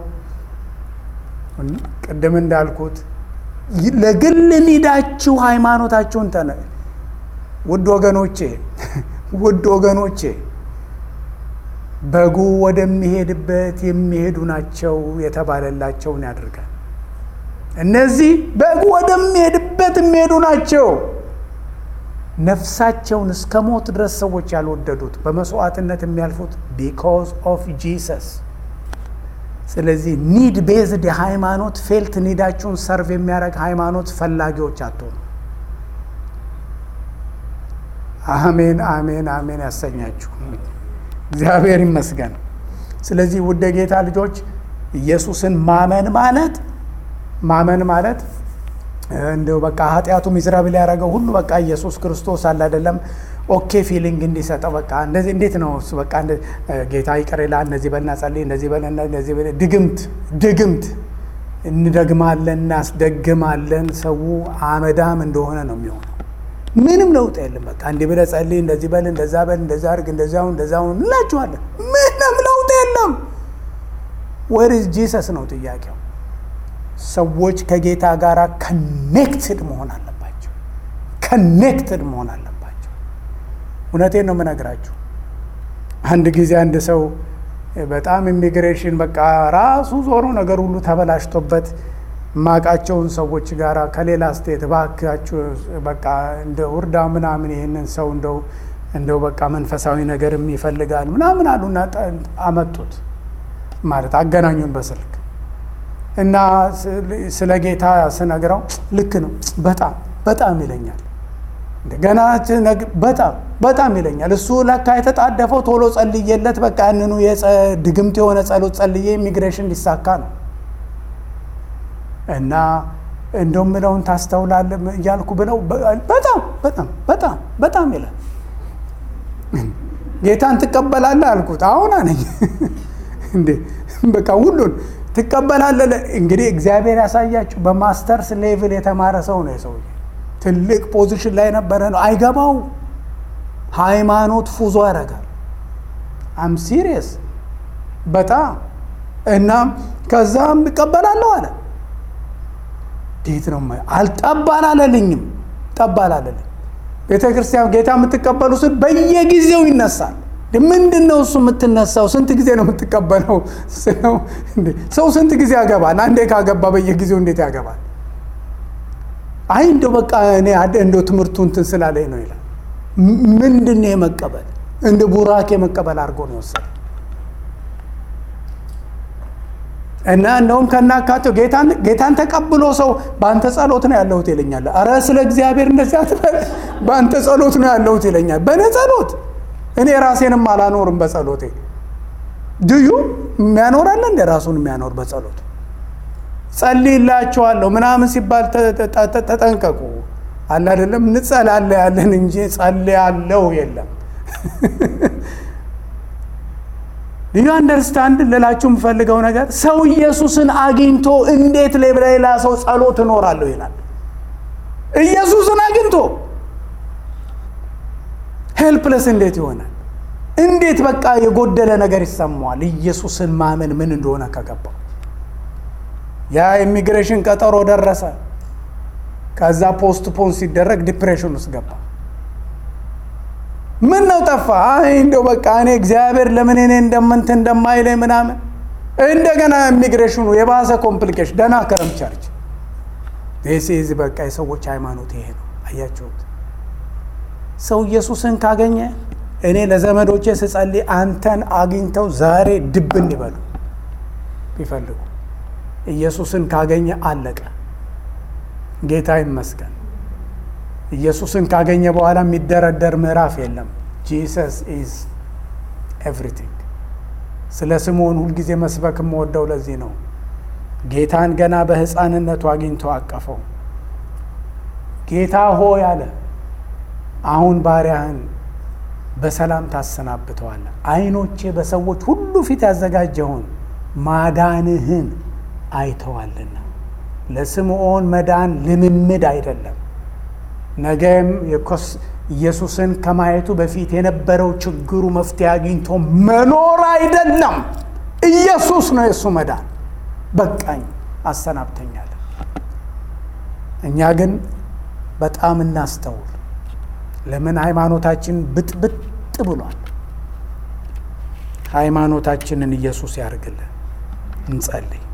ቅድም እንዳልኩት ለግል ኒዳችሁ ሃይማኖታችሁን ተነ ውድ ወገኖቼ ውድ ወገኖቼ በጉ ወደሚሄድበት የሚሄዱ ናቸው የተባለላቸውን ያደርጋል። እነዚህ በጉ ወደሚሄድበት የሚሄዱ ናቸው። ነፍሳቸውን እስከ ሞት ድረስ ሰዎች ያልወደዱት በመስዋዕትነት የሚያልፉት ቢኮዝ ኦፍ ጂሰስ። ስለዚህ ኒድ ቤዝድ የሃይማኖት ፌልት ኒዳችሁን ሰርቭ የሚያደርግ ሃይማኖት ፈላጊዎች አትሆኑ። አሜን አሜን አሜን ያሰኛችሁ እግዚአብሔር ይመስገን። ስለዚህ ውድ ጌታ ልጆች ኢየሱስን ማመን ማለት ማመን ማለት እንደው በቃ ኃጢአቱ ሚዝራብል ያደረገው ሁሉ በቃ ኢየሱስ ክርስቶስ አለ አይደለም ኦኬ ፊሊንግ እንዲሰጠው በቃ እንደዚህ እንዴት ነው እሱ በቃ ጌታ ይቅር ይላል፣ እነዚህ በልና ጸልይ፣ እንደዚህ በል እንደዚህ በል ድግምት ድግምት እንደግማለን፣ እናስደግማለን። ሰው አመዳም እንደሆነ ነው የሚሆነው። ምንም ለውጥ የለም። በቃ እንዲህ ብለህ ጸልይ፣ እንደዚህ በል፣ እንደዛ በል፣ እንደዛ አድርግ፣ እንደዚያው እንደዛው እንላችኋለን። ምንም ለውጥ የለም። ወርዝ ጂሰስ ነው ጥያቄው። ሰዎች ከጌታ ጋር ከኔክትድ መሆን አለባቸው። ከኔክትድ መሆን አለባቸው። እውነቴን ነው የምነግራችሁ። አንድ ጊዜ አንድ ሰው በጣም ኢሚግሬሽን በቃ ራሱ ዞሮ ነገር ሁሉ ተበላሽቶበት ማቃቸውን ሰዎች ጋር ከሌላ ስቴት እባካችሁ በቃ እንደ ውርዳ ምናምን ይህንን ሰው እንደው እንደው በቃ መንፈሳዊ ነገርም ይፈልጋል ምናምን አሉና አመጡት ማለት አገናኙን በስልክ እና ስለ ጌታ ስነግረው ልክ ነው በጣም በጣም ይለኛል። ገና በጣም በጣም ይለኛል። እሱ ለካ የተጣደፈው ቶሎ ጸልዬለት በቃ ያንኑ ድግምት የሆነ ጸሎት ጸልዬ ኢሚግሬሽን ሊሳካ ነው እና እንደው ምለውን ታስተውላለህ እያልኩ ብለው በጣም በጣም በጣም በጣም ይላል። ጌታን ትቀበላለህ አልኩት። አሁን አነኝ እንዴ በቃ ሁሉን ትቀበላለህ። እንግዲህ እግዚአብሔር ያሳያችሁ። በማስተርስ ሌቭል የተማረ ሰው ነው የሰውዬ ትልቅ ፖዚሽን ላይ ነበረ ነው። አይገባው ሃይማኖት ፉዞ ያደርጋል። አም ሲሪየስ በጣም እናም ከዛም እቀበላለሁ አለ። እንዴት ነው አልጠባላለልኝም ጠባላለልኝ ቤተ ክርስቲያን ጌታ የምትቀበሉ ስል በየጊዜው ይነሳል። ምንድን ነው እሱ የምትነሳው? ስንት ጊዜ ነው የምትቀበለው? ሰው ስንት ጊዜ ያገባል? አንዴ ካገባ በየጊዜው እንዴት ያገባል? አይ እንደው በቃ እኔ እንደው ትምህርቱ እንትን ስላለኝ ነው ይላል። ምንድን ነው የመቀበል እንደ ቡራኬ መቀበል አድርጎ ነው የወሰደ እና እንደውም ከናካቴው ጌታን ተቀብሎ ሰው በአንተ ጸሎት ነው ያለሁት ይለኛል። አረ ስለ እግዚአብሔር እንደዚህ አትበል፣ በአንተ ጸሎት ነው ያለሁት ይለኛል። በእኔ ጸሎት እኔ ራሴንም አላኖርም በጸሎቴ። ድዩ የሚያኖራለ እንደ ራሱን የሚያኖር በጸሎት ጸልይላቸዋለሁ ምናምን ሲባል ተጠንቀቁ። አለ አይደለም እንጸላለ ያለን እንጂ ጸልያለሁ የለም። ልዩ አንደርስታንድ ልላችሁ የምፈልገው ነገር ሰው ኢየሱስን አግኝቶ እንዴት ለሌላ ሰው ጸሎት እኖራለሁ ይላል። ኢየሱስን አግኝቶ ሄልፕለስ እንዴት ይሆናል? እንዴት በቃ የጎደለ ነገር ይሰማዋል? ኢየሱስን ማመን ምን እንደሆነ ከገባው ያ ኢሚግሬሽን ቀጠሮ ደረሰ። ከዛ ፖስት ፖን ሲደረግ ዲፕሬሽን ውስጥ ገባ። ምን ነው ጠፋ? አይ እንደው በቃ እኔ እግዚአብሔር ለምን እኔ እንደምንት እንደማይለኝ ምናምን እንደገና ኢሚግሬሽኑ የባሰ ኮምፕሊኬሽን። ደህና ከረም ቸርች ዚዝ በቃ የሰዎች ሃይማኖት ይሄ ነው። አያችሁት? ሰው ኢየሱስን ካገኘ እኔ ለዘመዶቼ ስጸልይ አንተን አግኝተው ዛሬ ድብ እንዲበሉ ቢፈልጉ ኢየሱስን ካገኘ አለቀ። ጌታ ይመስገን። ኢየሱስን ካገኘ በኋላ የሚደረደር ምዕራፍ የለም። ጂሰስ ኢዝ ኤቭሪቲንግ። ስለ ስምዖን ሁልጊዜ መስበክ የምወደው ለዚህ ነው። ጌታን ገና በሕፃንነቱ አግኝቶ አቀፈው። ጌታ ሆይ አለ፣ አሁን ባሪያህን በሰላም ታሰናብተዋለህ። ዓይኖቼ በሰዎች ሁሉ ፊት ያዘጋጀውን ማዳንህን አይተዋልና። ለስምዖን መዳን ልምምድ አይደለም። ነገም ኢየሱስን ከማየቱ በፊት የነበረው ችግሩ መፍትሄ አግኝቶ መኖር አይደለም። ኢየሱስ ነው የእሱ መዳን። በቃኝ አሰናብተኛለን። እኛ ግን በጣም እናስተውል። ለምን ሃይማኖታችን ብጥብጥ ብሏል? ሃይማኖታችንን ኢየሱስ ያርግልን። እንጸልይ።